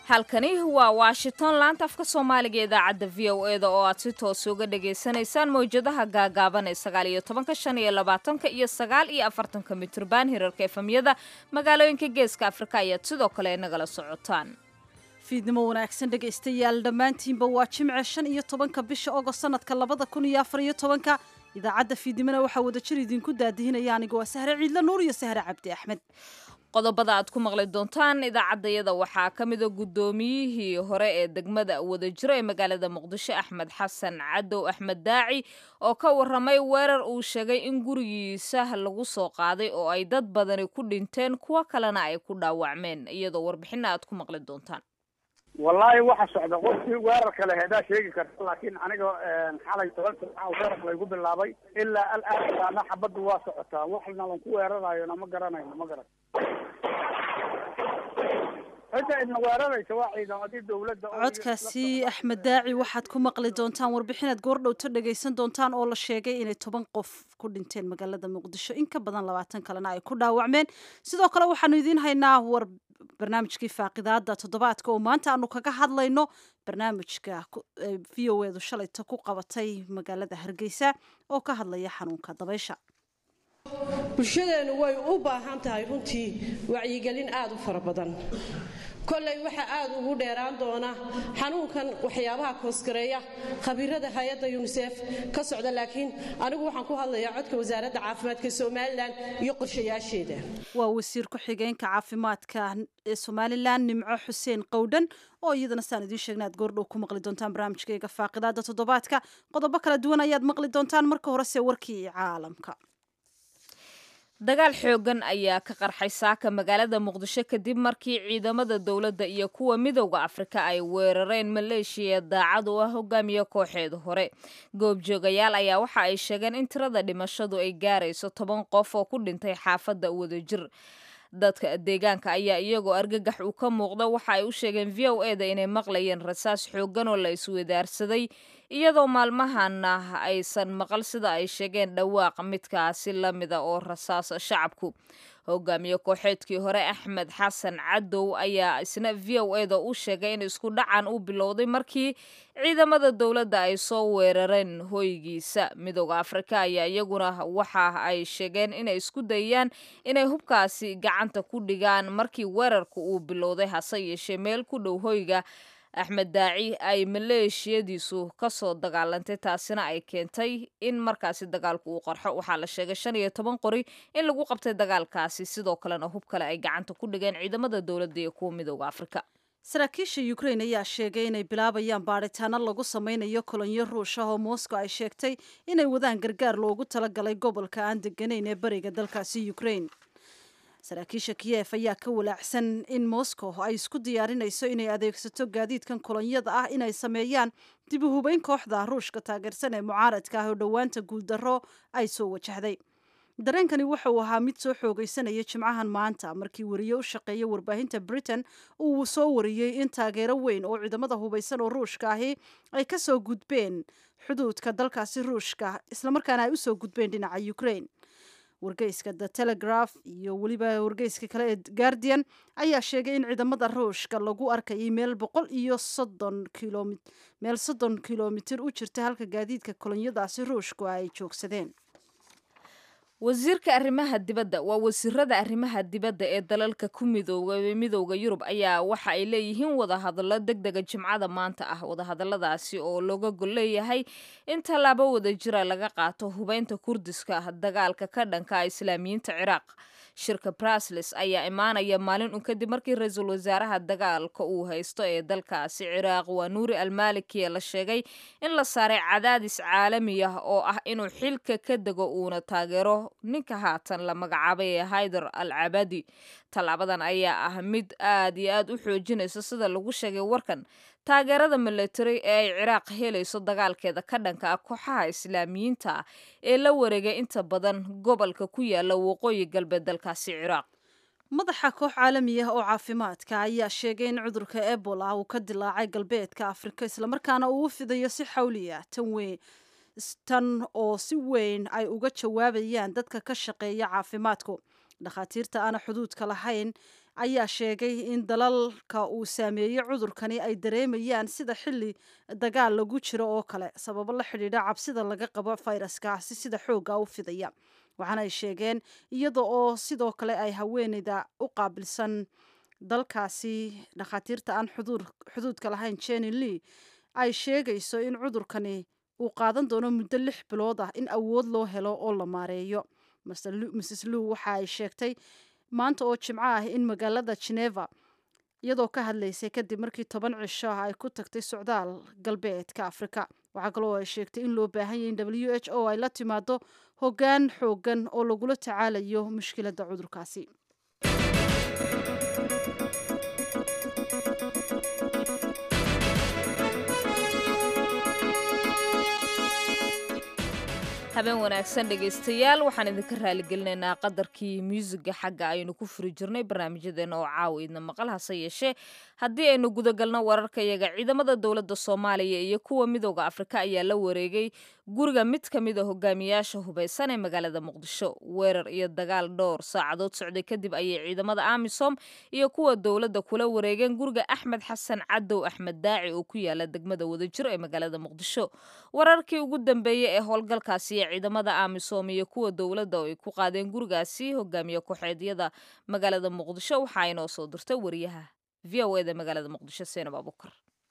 halkani waa washington laanta afka soomaaliga ee idaacadda v o e da oo aad si toos uga dhagaysanaysaan mawjadaha gaagaaban ee sagaal iyo tobanka shan iyo labaatanka iyo sagaal iyo afartanka mitrban hirarka efamyada magaalooyinka geeska afrika ayaad sidoo kale nagala socotaan fiidnimo wanaagsan dhegaystayaal dhammaantiinba waa jimce shan iyo tobanka bisha ogost sanadka labada kun iyo afar iyo tobanka idaacadda fiidnimona waxaa wadajir idinku daadihinaya aniga waa sahre ciidla nuur iyo sahre cabdi axmed qodobada aad ku maqli doontaan idaacaddayada waxaa ka mida guddoomiyihii hore ee degmada wadajiro ee magaalada muqdisho axmed xasan cadow axmed daaci oo ka waramay weerar uu sheegay in gurigiisa lagu soo qaaday oo ay dad badani ku dhinteen kuwo kalena ay ku dhaawacmeen iyadoo warbixina aad ku maqli doontaan wallaahi waxa socda qofkii weerarka le hedaa sheegi karta laakiin aniga xalay toban saaca weerar laygu bilaabay ilaa alaana xabaddu waa socotaa waxna lanku weerarayona ma garanayno ma garan cidda idna weeraraysa waa ciidamadii dawladda codkaasi axmed daaci waxaad ku maqli doontaan warbixinaad goordhowto dhagaysan doontaan oo la sheegay inay toban qof ku dhinteen magaalada muqdisho in ka badan labaatan kalena ay ku dhaawacmeen sidoo kale waxaanu idiin haynaa war barnaamijkii faaqidaada toddobaadka oo maanta aanu kaga hadlayno barnaamijka v o edu shalayta ku qabatay magaalada hargeysa oo ka hadlaya xanuunka dabaysha bulshadeennu way u baahan tahay runtii wacyigelin aada u fara badan kollay waxaa aada ugu dheeraan doona xanuunkan waxyaabaha koosgareeya khabiirada hay-adda yunisef ka socda laakiin anigu waxaan ku hadlayaa codka wasaaradda caafimaadka somalilan iyo qorshayaasheeda waa wasiir ku-xigeenka caafimaadka ee somalilan nimco xuseen qowdhan oo iyadana saan idiin sheegna aad goordhow ku maqli doontaan barnaamijkayga faaqidaada toddobaadka qodobo kala duwan ayaad maqli doontaan marka horese warkii caalamka dagaal xoogan ayaa ka qarxay saaka magaalada muqdisho kadib markii ciidamada dowladda iyo kuwa midowda afrika ay weerareen maleeshiya daacad u ah hogaamiye kooxeeda hore goobjoogayaal ayaa waxa ay sheegeen in tirada dhimashadu ay gaarayso toban qof oo ku dhintay xaafadda wadajir dadka deegaanka ayaa iyagoo argagax uu ka muuqda waxa ay u sheegeen v o e da inay maqlayeen rasaas xoogan oo la iswadaarsaday iyadoo maalmahana aysan maqal sida ay sheegeen dhawaaq midkaasi la mida oo rasaasa shacabku hogaamiye kooxeedkii hore axmed xasan cadow ayaa isna v o e da u sheegay in isku dhacan uu bilowday markii ciidamada dowladda ay soo weerareen hoygiisa midooda afrika ayaa iyaguna waxa ay sheegeen inay isku dayaan inay hubkaasi gacanta ku dhigaan markii weerarka uu bilowday hase yeeshee meel ku dhow hoyga axmed daaci ay maleeshiyadiisu kasoo dagaalantay taasina ay keentay in markaasi dagaalku uu qarxo waxaa la sheegay shan iyo toban qori in lagu qabtay dagaalkaasi sidoo kalena hub kale ay gacanta ku dhigeen ciidamada dowladda iyo kuwa midooda afrika saraakiisha ukrain ayaa sheegay inay bilaabayaan baadhitaano lagu sameynayo kolonyo ruush ah oo moscow ay sheegtay inay wadaan gargaar loogu talagalay gobolka aan deganayn ee bariga dalkaasi ukrain saraakiisha kiyef ayaa ka walaacsan in moscow ay isku diyaarinayso inay adeegsato gaadiidkan kolonyada ah inay sameeyaan dib u hubeyn kooxda ruushka taageersan ee mucaaradka ah oo dhowaanta guuldarro ay soo wajahday dareenkani wuxuu ahaa mid soo xoogaysanaya jimcahan maanta markii wariye u shaqeeya warbaahinta britain uu soo wariyey in taageero weyn oo ciidamada hubaysan oo ruushka ahi ay ka soo gudbeen xuduudka dalkaasi ruushka islamarkaana ay usoo gudbeen dhinaca ukraine wargeyska the telegraph iyo weliba wargeyska kale ee guardian ayaa sheegay in ciidamada ruushka lagu arkayay meel boqol iyo soddon kilom meel soddon kilomitir u jirta halka gaadiidka kolonyadaasi ruushku ay joogsadeen wasiirka arrimaha dibadda waa wasiirada arrimaha dibadda ee dalalka ku midooba midowda yurub ayaa waxa ay leeyihiin wadahadallo deg dega jimcada maanta ah wadahadalladaasi oo looga gol leeyahay in tallaabo wadajira laga qaato hubeynta kurdiska dagaalka ka dhanka islaamiyiinta ciraaq shirka brasles ayaa imaanaya maalin un kadib markii ra-iisul wasaaraha dagaalka uu haysto ee dalkaasi ciraaq waa nuuri almalikiya la sheegay in la saaray cadaadis caalami ah oo ah inuu xilka ka dego uuna taageero ninka haatan la magacaabay ee haydar al cabadi tallaabadan ayaa ah mid aad iyo aad u xoojinaysa sida lagu sheegay warkan taageerada military ee ay ciraaq helayso dagaalkeeda ka dhanka ah kooxaha islaamiyiinta ah ee la wareegay inta badan gobolka ku yaala waqooyi galbeed dalkaasi ciraaq madaxa koox caalami ah oo caafimaadka ayaa sheegay in cudurka ebola uu ka dilaacay galbeedka afrika islamarkaana uu u fidayo si xawliya tan weyn tan oo si weyn ay uga jawaabayaan dadka ka shaqeeya caafimaadku dhakhaatiirta aana xuduudka lahayn ayaa sheegay in dalalka uu saameeyey cudurkani ay dareemayaan sida xilli dagaal lagu jiro oo kale sababo la xidhiidha cabsida laga qabo fayraskaasi sida xoogga u fidaya waxaana ay sheegeen iyada oo sidoo kale ay haweeneyda u qaabilsan dalkaasi dhakhaatiirta aan xuduudka lahayn jenny lee ay sheegayso in cudurkani uu qaadan doono muddo lix bilood ah in awood loo helo oo la maareeyo mrs lew waxa ay sheegtay maanta oo jimco ah in magaalada geneva iyadoo ka hadlaysay kadib markii toban cisho ah ay ku tagtay socdaal galbeedka afrika waxaa kaloo ay sheegtay in loo baahan yahy in w h o ay la timaado hoggaan xoogan oo lagula tacaalayo mushkiladda cudurkaasi habeen wanaagsan dhegaystayaal waxaan idinka raaligelinaynaa qadarkii muusiga xagga aynu ku furi jirnay barnaamijyadeena oo caawa idna maqal hase yeeshee haddii aynu gudagalno wararkayaga ciidamada dowladda soomaaliya iyo kuwa midooda afrika ayaa la wareegay guriga mid ka mid a hogaamiyaasha hubaysan ee magaalada muqdisho weerar iyo dagaal dhowr saacadood socday kadib ayay ciidamada amisom iyo kuwa dowladda kula wareegeen guriga axmed xasan cadow axmed daaci oo ku yaala degmada wadajiro ee magaalada muqdisho wararkii ugu dambeeyey ee howlgalkaasi ee ciidamada amisom iyo kuwa dowladda oo ay ku qaadeen gurigaasi hogaamiye ku-xeedyada magaalada muqdisho waxaa inoo soo dirtay wariyaha v o eda magaalada muqdisho seenab abukar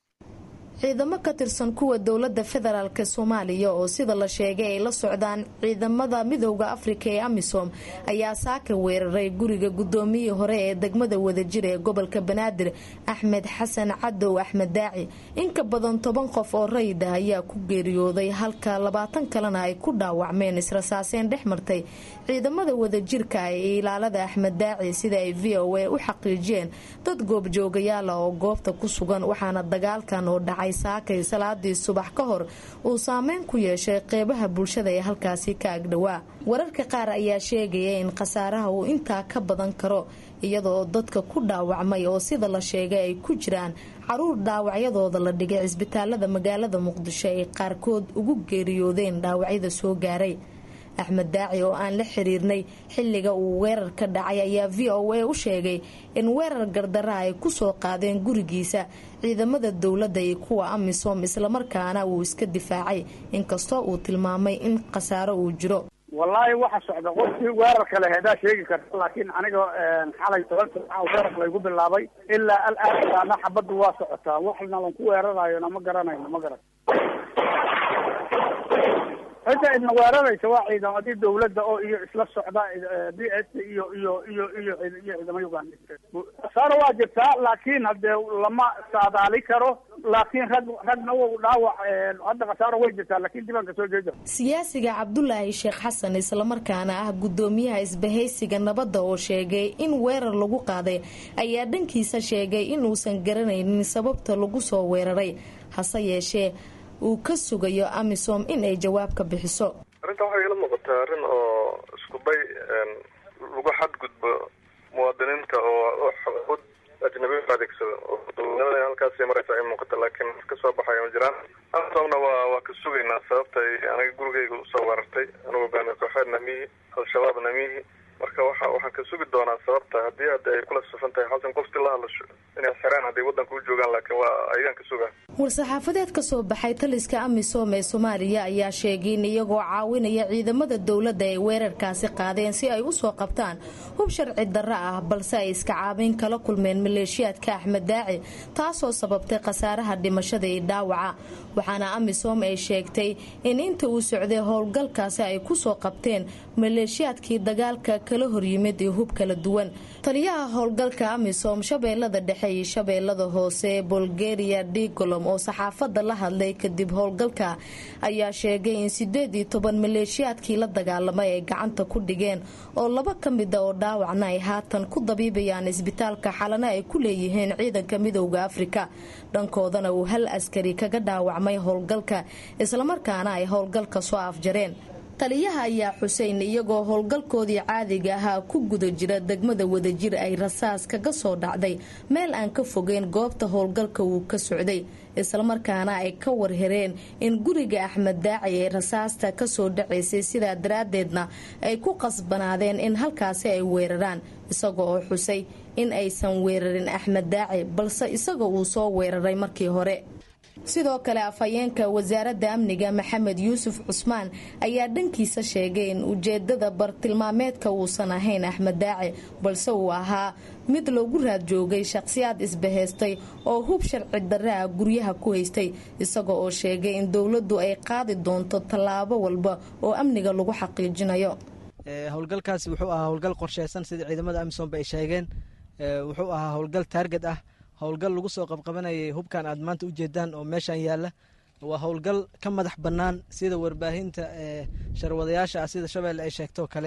ciidamo ka tirsan kuwa dowladda federaalk soomaaliya oo sida la sheegay ay la socdaan ciidamada midooda afrika ee amisom ayaa saaka weeraray guriga gudoomiyii hore ee degmada wadajir ee gobolka banaadir axmed xasan cadow axmed daaci inka badan toban qof oo rayid ah ayaa ku geeriyooday halka labaatan kalena ay ku dhaawacmeen israsaaseen dhex martay ciidamada wadajirka ee ilaalada axmed daaci sida ay v o a u xaqiijiyeen dad goobjoogayaala oo goobta ku sugan waxaana dagaalkan oo dhacay saakay salaadii subax ka hor uu saameyn ku yeeshay qeybaha bulshada ee halkaasi ka agdhowaa wararka qaar ayaa sheegaya in khasaaraha uu intaa ka badan karo iyadoo dadka ku dhaawacmay oo sida la sheegay ay ku jiraan caruur dhaawacyadooda la dhigay cisbitaalada magaalada muqdisho ay qaarkood ugu geeriyoodeen dhaawacyada soo gaaray axmed daaci oo aan la xiriirnay xilliga uu weerar ka dhacay ayaa v o a u sheegay in weerar gardara ay kusoo qaadeen gurigiisa ciidamada dowladda iyo kuwa amisom islamarkaana uu iska difaacay inkastoo uu tilmaamay in khasaaro uu jiro wallaahi waxa socda qofkii weerarka le hedaa sheegi karta laakiin aniga xalay toban saaca weerar laygu bilaabay ilaa alaana xabaddu waa socotaa waxna lan ku weerarayona ma garanayno ma garan cidda idna weeraraysa waa ciidamadii dawladda oo iyo isla socda d s iyo iyo iyo iyo iyo ciidamo uganda khasaaro waa jirtaa laakiin hadee lama saadaali karo laakiin rag ragna w dhaawac hadda khasaaro way jirtaa laakiin dibaan ka soo jeeda siyaasiga cabdulaahi sheekh xasan islamarkaana ah gudoomiyaha isbahaysiga nabadda oo sheegay in weerar lagu qaaday ayaa dhankiisa sheegay inuusan garanaynin sababta lagu soo weeraray hase yeeshee uu ka sugayo amisom in ay jawaab ka bixiso arrintan waxay ila muuqataa arrin oo isku day lagu xadgudbo muwaadiniinta oo xuquud ajnabi u adeegsado oo dowladnimada halkaasay maraysa ay muuqata laakiin ka soo baxaya ma jiraan amisomna waa waa ka sugaynaa sababta ay aniga gurigayga usoo weerartay anigu hogaamiye kooxeed namihi al-shabaab namihi marka waxa waxaan ka sugi doonaa sababta haddii hadda ay kula safan tahay xasan qofti la hadlasho inay xiraan hadday waddanka u joogaan laakiin waa ayaan ka sugaa war-saxaafadeed ka soo baxay taliska amisom ee soomaaliya ayaa sheegay in iyagoo caawinaya ciidamada dowladda ay weerarkaasi qaadeen si ay usoo qabtaan hub sharci darro ah balse ay iska caabiin kala kulmeen maleeshiyaadka axmed daaci taasoo sababtay khasaaraha dhimashada iyo dhaawaca waxaana amisom ay sheegtay in inta uu socday howlgalkaasi ay kusoo qabteen maleeshiyaadkii dagaalka kala horyimid iyo hub kala duwan taliyaha howlgalka amisom shabeellada dhexe iyo shabeellada hoose bulgaria digolom oo saxaafadda la hadlay kadib howlgalka ayaa sheegay in sideed iyo toban maleeshiyaadkii la dagaalamay ay gacanta ku dhigeen oo laba ka mida oo dhaawacna ay haatan ku dabiibayaan isbitaalka xalana ay ku leeyihiin ciidanka midowda afrika dhankoodana uu hal askari kaga dhaawacmay howlgalka islamarkaana ay howlgalka soo afjareen taliyaha ayaa xuseyn iyagoo howlgalkoodii caadiga ahaa ku guda jira degmada wadajir ay rasaas kaga soo dhacday meel aan ka fogeyn goobta howlgalka uu ka socday islamarkaana ay ka warhereen in guriga axmed daaci ee rasaasta kasoo dhacaysay sidaa daraaddeedna ay ku qasbanaadeen in halkaasi ay weeraraan isaga oo xusay in aysan weerarin axmed daaci balse isaga uu soo weeraray markii hore sidoo kale afhayeenka wasaaradda amniga maxamed yuusuf cusmaan ayaa dhankiisa sheegay in ujeedada bartilmaameedka uusan ahayn axmed daaci balse uu ahaa mid loogu raad joogay shaqhsiyaad isbahaystay oo hub sharci darre ah guryaha ku haystay isaga oo sheegay in dowladdu ay qaadi doonto tallaabo walba oo amniga lagu xaqiijinayo howlgalkaasi wuxuu ahaa howlgal qorsheysan sida ciidamada amisoomba ay sheegeen wuxuu ahaa howlgal taarget ah howlgal lagu soo qabqabanayay hubkan aad maanta ujeedaan oo meeshan yaalla waa howlgal ka madax bannaan sida warbaahinta sharwadayaasha ah sida shabeelle ay sheegtoo kale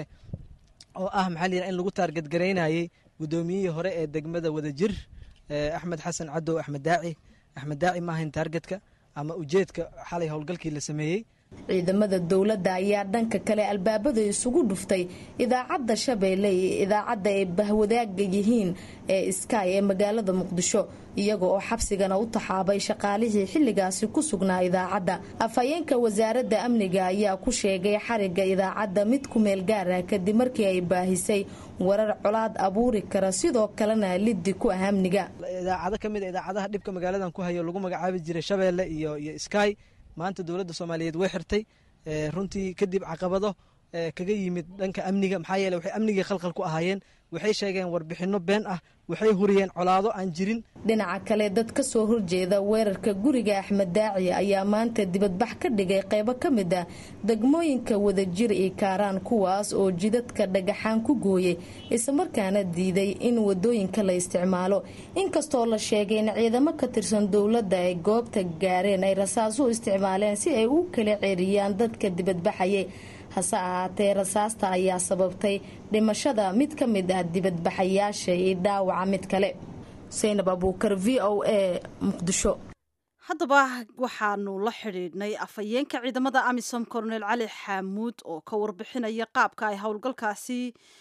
oo ah maxaa layidhaha in lagu taargetgaraynayay guddoomiyihii hore ee degmada wadajir axmed xasan cadow axmed daaci axmed daaci ma ahayn taargetka ama ujeedka xalay howlgalkii la sameeyey ciidamada dowladda ayaa dhanka kale albaabada isugu dhuftay idaacadda shabeelle iyo idaacadda ay bahwadaaga yihiin ee sky ee magaalada muqdisho iyaga oo xabsigana u taxaabay shaqaalihii xilligaasi ku sugnaa idaacadda afhayeenka wasaaradda amniga ayaa ku sheegay xariga idaacadda mid ku meel gaar ah kadib markii ay baahisay warar colaad abuuri kara sidoo kalena liddi ku ah amniga idaacado ka mid a idaacadaha dhibka magaaladan ku hayo lagu magacaabi jiray shabeelle iyo iyo sky maanta dowladda soomaaliyeed way xirtay runtii kadib caqabado kaga yimid dhanka amniga maxaa yeele waxay amnigii khalkhal ku ahaayeen waxay sheegeen warbixinno been ah waxay huriyeen colaado aan jirin dhinaca kale dad ka soo horjeeda weerarka guriga axmed daaci ayaa maanta dibadbax ka dhigay qaybo ka mid ah degmooyinka wadajir iyo kaaraan kuwaas oo jidadka dhagaxaan ku gooyay islamarkaana diiday in wadooyinka la isticmaalo inkastoo la sheegay in ciidamo ka tirsan dowladda ay goobta gaareen ay rasaas u isticmaaleen si ay u kala ceeriyaan dadka dibadbaxayay hase ahaatee rasaasta ayaa sababtay dhimashada mid ka mid ah dibadbaxayaasha iyo dhaawaca mid kale saynab abuukar v o a muqdisho haddaba waxaanu la xidhiidhnay afhayeenka ciidamada amisom colonel cali xaamuud oo ka warbixinaya qaabka ay howlgalkaasi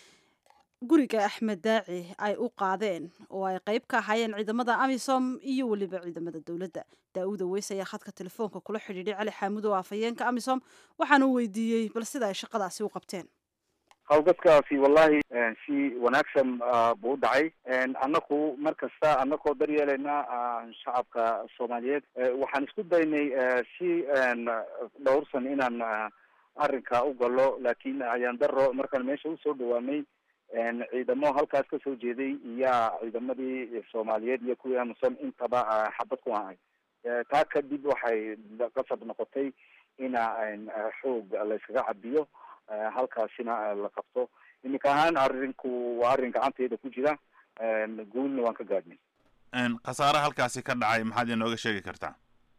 guriga axmed daaci ay u qaadeen oo ay qayb ka ahaayeen ciidamada amisom iyo weliba ciidamada dowladda daa-uuda weys ayaa khadka telefoonka kula xidhiidhay cali xaamuud oo afhayeenka amisom waxaana u weydiiyey bal sida ay shaqadaasi u qabteen hawlgadkaasi wallahi si wanaagsan buu u dhacay annaku mar kasta annakoo daryeelayna shacabka soomaaliyeed waxaan isku daynay si dhowrsan inaan arrinka u galo laakiin ayaan daro markaan meesha usoo dhawaanay ciidamo halkaas kasoo jeeday iyaa ciidamadii soomaaliyeed iyo kuwii amisom intaba xabad ku ahay taa kadib waxay qasab noqotay ina xoog layskaga cabiyo halkaasina la qabto iminka ahaan arrinku waa arrin gacanteyda ku jira guulna waan ka gaadhnay khasaare halkaasi ka dhacay maxaad inooga sheegi kartaa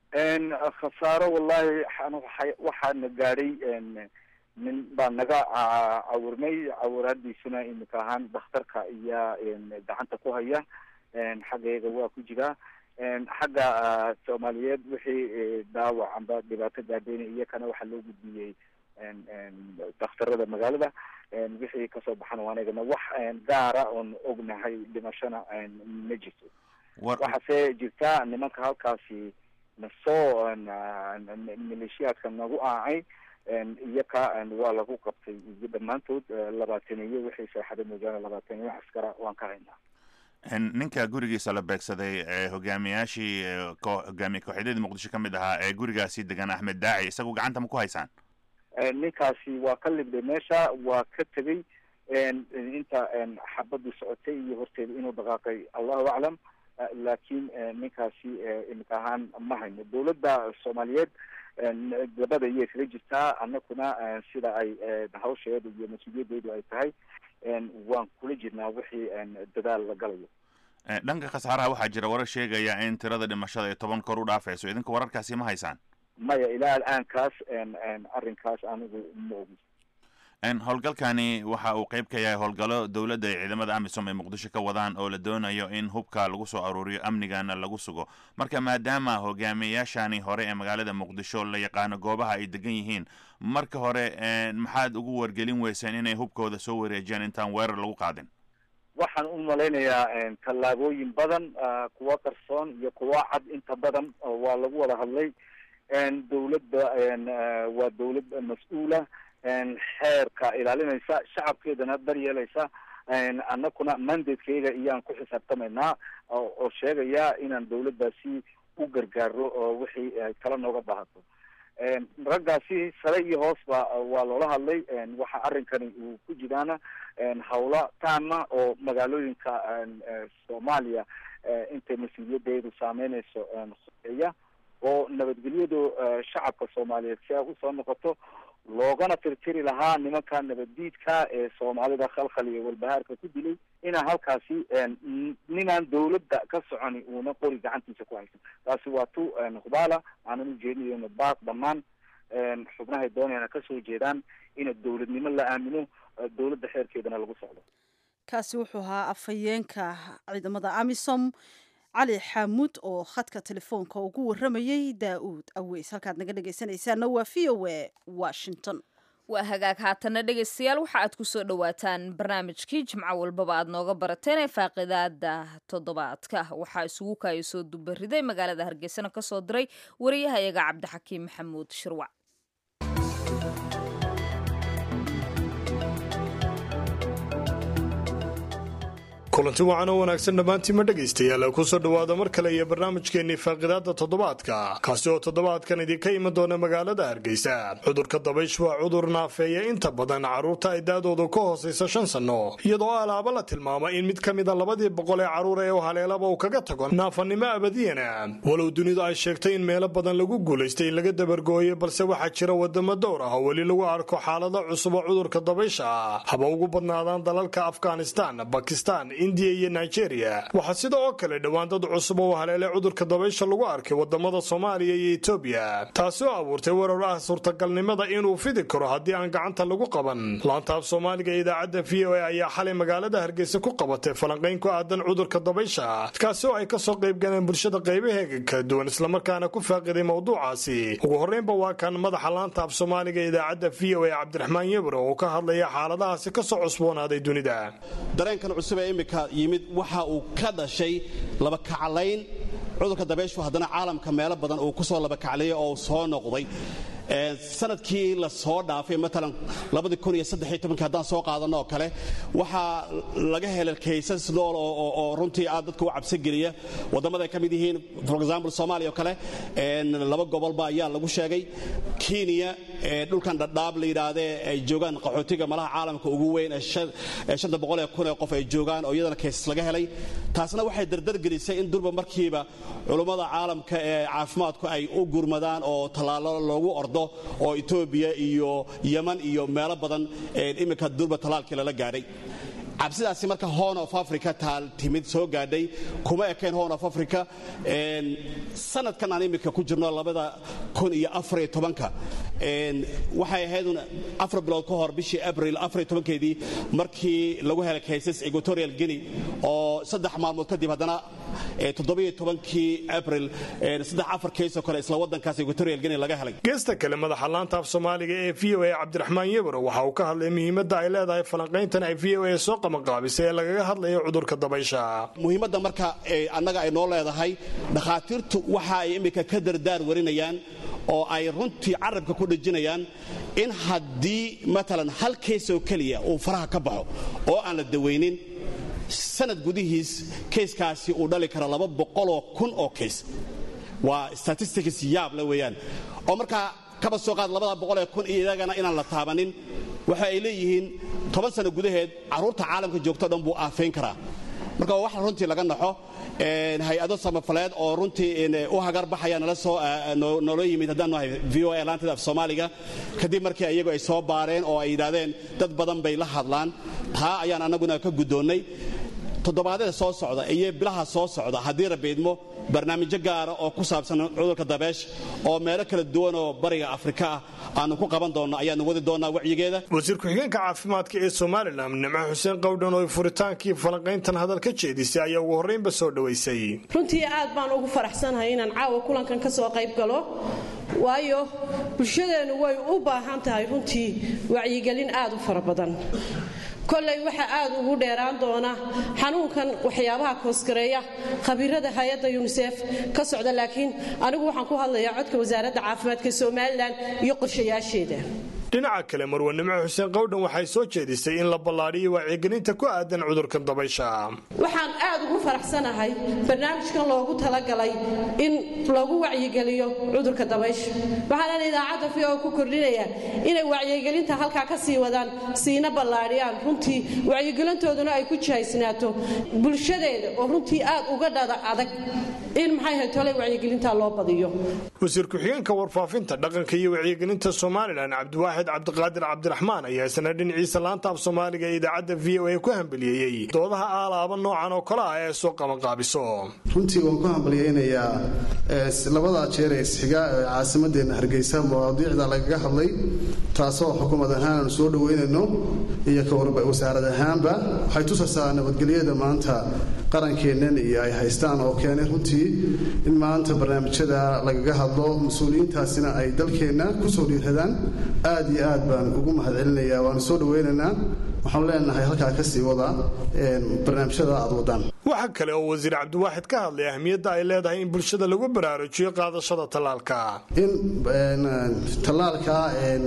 khasaaro wallahi waxaana gaadhay nin baa naga cawurnay cawuraadiisuna iminka ahaan dakhtarka iyaa gacanta ku haya xaggeega waa ku jiraa xagga soomaaliyeed wixii dhaawac amba dhibaato gaadheyna iyakana waxaa loo gudbiyey dakhtarada magaalada wixii kasoo baxana waanagana wax gaara oon ognahay dhimashana ma jirto waxaase jirta nimanka halkaasi nasoo maleeshiyaadka nagu aacay iyaka waa lagu qabtay iyo dhammaantood labaataniyo wixii seexada moojaane labaataniyo askara waan ka haynaa ninka gurigiisa la beegsaday ee hogaamiyaashii hogaamiye kooxyadadii muqdisho ka mid ahaa ee gurigaasi degan axmed daaci isagu gacanta ma ku haysaan ninkaasi waa ka libday meesha waa ka tegey inta xabadii socotay iyo horteeda inuu dhaqaaqay allahu aclam laakiin ninkaasi imika ahaan ma hayno dowladda soomaaliyeed gabada iyay kaga jirtaa annakuna sida ay hawsheedu iyo mas-uuliyadeedu ay tahay waan kula jirnaa wixii dadaal la galayo dhanka khasaaraha waxaa jira warar sheegaya in tirada dhimashada ay toban kor u dhaafayso idinka wararkaasi ma haysaan maya ilaa al'aankaas arrinkaas anigu ma ogi howlgalkani waxa uu qeyb ka yahay howlgallo dowladda iyo ciidamada amisom ay muqdisho ka wadaan oo la doonayo in hubka lagu soo aruuriyo amnigana lagu sugo marka maadaama hogaamiyayaashani hore ee magaalada muqdisho la yaqaano goobaha ay degan yihiin marka hore maxaad ugu wargelin weyseen inay hubkooda soo wareejiyaan intaan weerar lagu qaadin waxaan u malaynayaa tallaabooyin badan kuwa qarsoon iyo kuwa cad inta badan waa lagu wada hadlay dowladda waa dowlad mas-uula xeerka ilaalinaysa shacabkeedana daryeelaysa annakuna mandatekeyga iyaan ku xisaabtamaynaa oo sheegaya inaan dawladdaasi u gargaaro oo wixii kala nooga baahato raggaasi sare iyo hoosba waa loola hadlay waxa arrinkani uu ku jiraana hawla taama oo magaalooyinka soomaaliya intay mas-uuliyadeedu saameyneyso horeeya oo nabadgelyadu shacabka soomaaliyeed si ay usoo noqoto loogana tirtiri lahaa nimanka nabaddiidka ee soomaalida khalkhal iyo walbahaarka ku dilay inaan halkaasi ninaan dawladda ka soconi uuna qori gacantiisa ku haysan taasi waa tu hubaala aanan ujeedinayno baaq dhammaan xubnahay doonayana kasoo jeedaan ina dawladnimo la aamino dawladda xeerkeedana lagu socdo kaasi wuxuu ahaa afhayeenka ciidamada amisom cali xaamuud oo khadka telefoonka ugu waramayey daa-uud aweys halkaad naga dhegaysanaysaana waa v o a washington waa hagaag haatana dhegaystayaal waxa aad ku soo dhowaataan barnaamijkii jimco walbaba aad nooga barateen ee faaqidaada toddobaadka waxaa isugu kaaya soo dubariday magaalada hargeysana ka soo diray wariyahayaga cabdixakiim maxamuud shirwac kulanti wacan oo wanaagsan dhammaantiima dhegaystayaal kusoo dhowaada mar kale iyo barnaamijkeennii faaqidaada toddobaadka kaasi oo toddobaadkan idinka iman doona magaalada hargeysa cudurka dabaysh waa cudur naafeeya inta badan carruurta ay da-doodu ka hoosaysa shan sanno iyadoo alaaba la tilmaama in mid ka mida labadii boqol ee carruur ee u haleelaba uu kaga tago naafanimo abadiyana walow dunidu ay sheegtay in meelo badan lagu guulaystay in laga dabargooyay balse waxaa jira wadamo dowr ah oo weli lagu arko xaalado cusub oo cudurka dabaysha haba ugu badnaadaan dalalka afghanistan bakistan indiya iyo nigeria waxaa sida oo kale dhowaan dad cusub oo haleelay cudurka dabaysha lagu arkay wadamada soomaaliya iyo etoobiya taasi oo abuurtay warar ah suurtagalnimada inuu fidi karo haddii aan gacanta lagu qaban laantaaf soomaaliga ee idaacadda v o a ayaa xalay magaalada hargeysa ku qabatay falanqayn ku aadan cudurka dabaysha kaasi oo ay kasoo qaybgaleen bulshada qaybaheega kala duwan islamarkaana ku faaqiday mowduucaasi ugu horreynba waa kan madaxa laanta af soomaaliga ee idaacadda v o a cabdiraxmaan yebro oo ka hadlaya xaaladahaasi kasoo cusboonaaday dunida yimid waxa uu ka dhashay labakaclayn cudurka dabayshu haddana caalamka meelo badan uu kusoo labakaclayay oo soo noqday sanadkii la soo dhaafay maalan haddaan soo qaadano oo kale waxaa laga helay kaysas nool oo runtii aad dadka u cabsogeliya wadamada ay ka mid yihiin for example soomaaliya oo kale laba gobolba ayaa lagu sheegay kenya dhulkan dhadhaab la yidhaahdee ay joogaan qaxootiga malaha caalamka ugu weyn ee shanta boqol ee kun ee qof ay joogaan oo iyadana kaysas laga helay taasna waxay dardargelisay in durba markiiba culummada caalamka ee caafimaadku ay u gurmadaan oo tallaalo loogu ordo oo etoobiya iyo yeman iyo meelo badan iminka durba tallaalkii lala gaadhay cabsidaasi marka horn of africa taal timid soo gaadhay kuma ekayn horn of africa sanadkan aan iminka ku jirno labada kun iyo afariyo tobanka waxay ahaydun afar bilood ka hor bishii abril afariyo tobankeedii markii lagu helay kaysas equatorial guinea oo saddex maalmood kadib haddana toddobiyo tobankii abril saddex afar keysoo kale isla waddankaas equatorial guinea laga helay geesta kale madaxa laanta af soomaaliga ee v o a cabdiraxmaan yebro waxa uu ka hadlay muhiimadda ay leedahay falanqayntan ay v o a soo qabanqaabisay ee lagaga hadlayo cudurka dabaysha muhiimadda marka annaga ay noo leedahay dhakhaatiirtu waxa ay iminka ka dardaar warinayaan oo ay runtii carabka ku dhejinayaan in haddii maalan hal keys oo keliya uu faraha ka baxo oo aan la dawaynin sanad gudihiis kayskaasi uu dhali kara laba boqoloo kun oo kays waa statistics yaab le weeyaan oo markaa kaba soo qaad labada boqol ee kun iyagana inaan la taabanin waxa ay leeyihiin toban sano gudaheed carruurta caalamka joogto dhan buu aafayn karaa marka waa wax runtii laga naxo hay-ado samafaleed oo runtii u hagar baxaya nala soo noola yimid haddaan nahay v o a laanteeda af soomaaliga kadib markii iyagu ay soo baareen oo ay yidhaahdeen dad badan bay la hadlaan taa ayaan annaguna ka guddoonnay toddobaadyada soo socda iyo bilaha soo socda haddii rabiidmo barnaamijyo gaara oo ku saabsan cudurka dabeesh oo meelo kala duwan oo bariga afrika ah aanu ku qaban doonno ayaanu wadi doonnaa wacyigeeda wasiir ku-xigeenka caafimaadka ee somalilan nimco xuseen qawdhan oo furitaankii falanqayntan hadal ka jeedisay ayaa ugu horraynba soo dhowaysay runtii aad baan ugu faraxsanahay inaan caawa kulankan ka soo qayb galo waayo bulshadeennu way u baahan tahay runtii wacyigelin aad u fara badan kolley waxaa aad ugu dheeraan doona xanuunkan waxyaabaha koosgareeya khabiirada hay-adda yunisef ka socda laakiin anigu waxaan ku hadlayaa codka wasaaradda caafimaadka somalilan iyo qorshayaasheeda dhinaca kale marwanimo xuseen qowdhan waxay soo jeedisay in la ballaadhiyo wacyigelinta ku aadan cudurkan dabaysha waxaan aad ugu faraxsanahay barnaamijkan loogu talagalay in lagu wacyigeliyo cudurka dabaysha waxaanan idaacadda v o ku kordhinayaa inay wacyigelinta halkaa ka sii wadaan siina ballaadhiyaan runtii wacyigelintooduna ay ku jihaysnaato bulshadeeda oo runtii aad uga dhada adag in maxay ahayd tolay wacyigelintaa loo badiyo wasiir ku-xigeenka warfaafinta dhaqanka iyo wacyigelinta somalilan cabdiwaaxid cabdiqaadir cabdiraxmaan ayaa isna dhinaciisa laanta af soomaaliga ee idaacadda v o a ku hambaliyeeyey doodaha aalaaba noocan oo kale ah ee soo qabanqaabiso runtii waan ku hambaliyeynayaa labadaa jeer ee isxiga ee caasimadeenna hargeysa mawaadiicda lagaga hadlay taasoo xukuumad ahaan aanu soo dhoweynayno iyo wasaarad ahaanba waxay tusaysaa nabadgelyada maanta qarankeennan iyo ay haystaan oo keenay runtii in maanta barnaamijyada lagaga hadlo mas-uuliyiintaasina ay dalkeenna kusoo dhiiradaan aad iyo aad baan ugu mahadcelinayaa waanu soo dhoweynaynaa waxaanu leenahay halkaa ka sii wada barnaamijyada aad wadaan waxaa kale oo wasiir cabdiwaaxid ka hadlay ahmiyadda ay leedahay in bulshada lagu baraarujiyo qaadashada tallaalka in tallaalka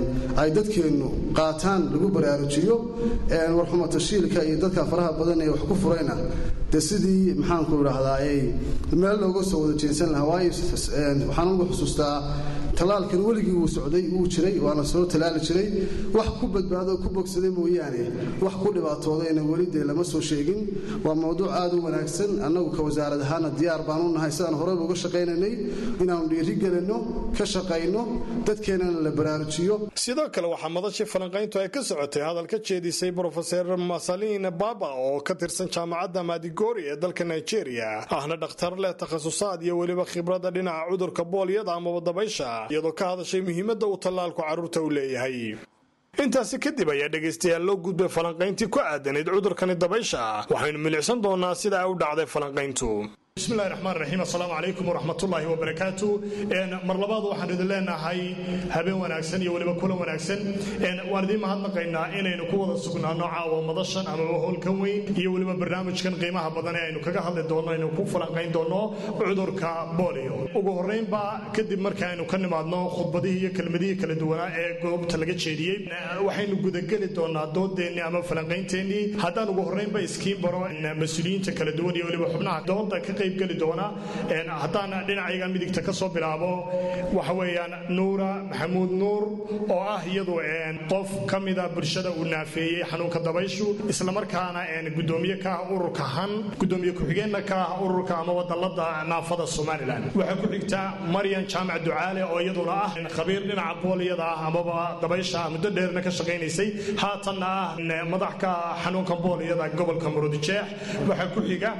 ay dadkeennu qaataan lagu baraarujiyo warxuma tashiilka iyo dadka faraha badan ee wax ku furayna de sidii maxaanku idhaahdaa meel looga soo wada jeensan lahaa waayo waxaan ugu xusuustaa tallaalkan weligii wuu socday wuu jiray waana soo tallaali jiray wax ku badbaado ku bogsaday mooyaane wax ku dhibaatoodayna weli dee lama soo sheegin waa mowduuc aad u wanaagsan annagu ka wasaarad ahaana diyaar baan u nahay sidaan horeyba uga shaqaynaynay inaannu dhiiri gelinno ka shaqayno dadkeennana la baraarujiyo sidoo kale waxaa madashii falanqayntu ay ka socotay hadal ka jeedisay brofeser masalin baba oo ka tirsan jaamacadda madigori ee dalka nigeria ahna dhakhtar leh takhasusaad iyo weliba khibradda dhinaca cudurka boolyada amaba dabaysha iyadoo ka hadashay muhiimadda uu tallaalku carruurta u leeyahay intaasi kadib ayaa dhegaystayaal loo gudbay falanqayntii ku aadanayd cudurkani dabaysha waxaynu milicsan doonaa sida ay u dhacday falanqayntu bismillahi raxmaan raxiim assalaamu calaykum waraxmatullaahi wabarakaatu mar labaad waxaan idin leenahay habeen wanaagsan iyo weliba kulan wanaagsan waan idiin mahadnaqaynaa inaynu ku wada sugnaano caawa madashan amaba howlkan weyn iyo weliba barnaamijkan qiimaha badan ee aynu kaga hadli doonno aynu ku falanqayn doonno cudurka bolio ugu horreynba kadib markaaynu ka nimaadno khudbadihii iyo kelmadihii kala duwanaa ee goobta laga jeediyey waxaynu gudageli doonaa doodeennii ama falanqaynteenii haddaan ugu horreynba iskiin baro mas-uuliyiinta kala duwan iyo weliba xubnaha doonta ka qayb geli doona haddaan dhinacayga midigta ka soo bilaabo waxa weeyaan nuura maxamuud nuur oo ah iyadu qof ka mida bulshada uu naafeeyey xanuunka dabayshu islamarkaana gudoomiye ka ah ururka han gudoomiye ku-xigeenna ka ah ururka ama wadalada naafada somalilan waxaa ku xigta maryan jaamac ducaale oo iyaduna ah khabiir dhinaca booliyada ah amaba dabaysha muddo dheerna ka shaqaynaysay haatanna ah madax ka xanuunka booliyada gobolka murudijeex waxaa ku xiga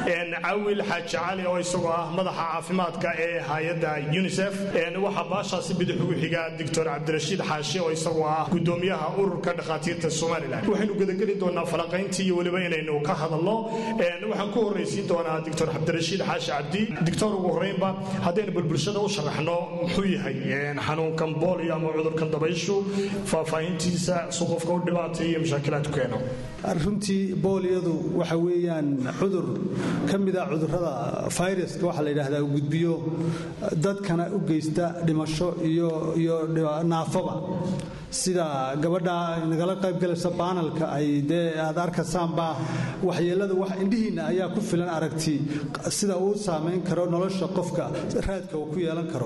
cawil xaaji cali oo isagoo ah madaxa caafimaadka ee hay-adda unisef waxaa baashaasi bidix ugu xiga doctor cabdirashiid xaashi oo isagoo ah gudoomiyaha ururka dhakhaatiirta somalilan waxaynu gudageli doonaa falanqayntii iyo weliba inaynu ka hadalno waxaan ku horraysiin doonaa doctor cabdirashiid xaashi cabdi doctor ugu horreynba haddaynu bulbulshada u sharaxno muxuu yahay xanuunkan boolio ama cudurkan dabayshu faahfaahintiisa su qofka u dhibaatay iyo mashaakilaad ku keeno runtii booliyadu waxa weeyaan cudur ka mida cudurrada fayraska waxaa la yidhaahdaa uu gudbiyo dadkana u geysta dhimasho iyo naafaba sida gabadha nagala qaybgalaysa baanalka ay dee aad arkaysaanba waxyeelada wax indhihiinna ayaa ku filan aragti sida uu saamayn karo nolosha qofka raadka uu ku yeelan karo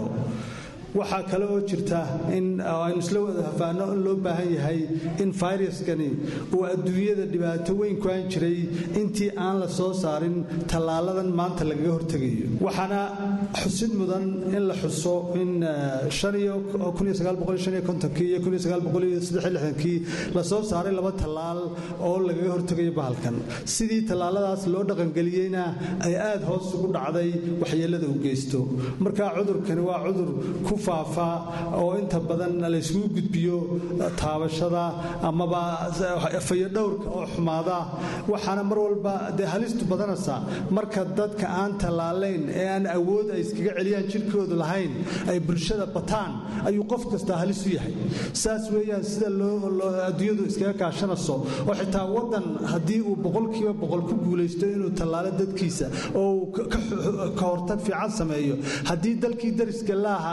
waxaa kale oo jirta in aynu isla wada hafaano in loo baahan yahay in fayraskani uu adduunyada dhibaato weyn ku aan jiray intii aan la soo saarin tallaaladan maanta lagaga hortegayo waxaana xusid mudan in la xuso in iyo la soo saaray laba tallaal oo lagaga hortegayo bahalkan sidii tallaaladaas loo dhaqangeliyeyna ay aad hoos ugu dhacday waxyeelada u geysto marka cudurkani waa cudur ku faafa oo inta badan layskugu gudbiyo taabashada amaba fayodhowrka oo xumaada waxaana mar walba dee halistu badanaysaa marka dadka aan tallaalayn ee aan awood ay iskaga celiyaan jirkoodu lahayn ay bulshada bataan ayuu qof kastaa halis u yahay saas weeyaan sida adduunyadu iskaga kaashanayso oo xitaa waddan haddii uu boqolkiiba boqol ku guulaysto inuu tallaalo dadkiisa oo uu ka hortag fiican sameeyo haddii dalkii dariska laaha uu hoos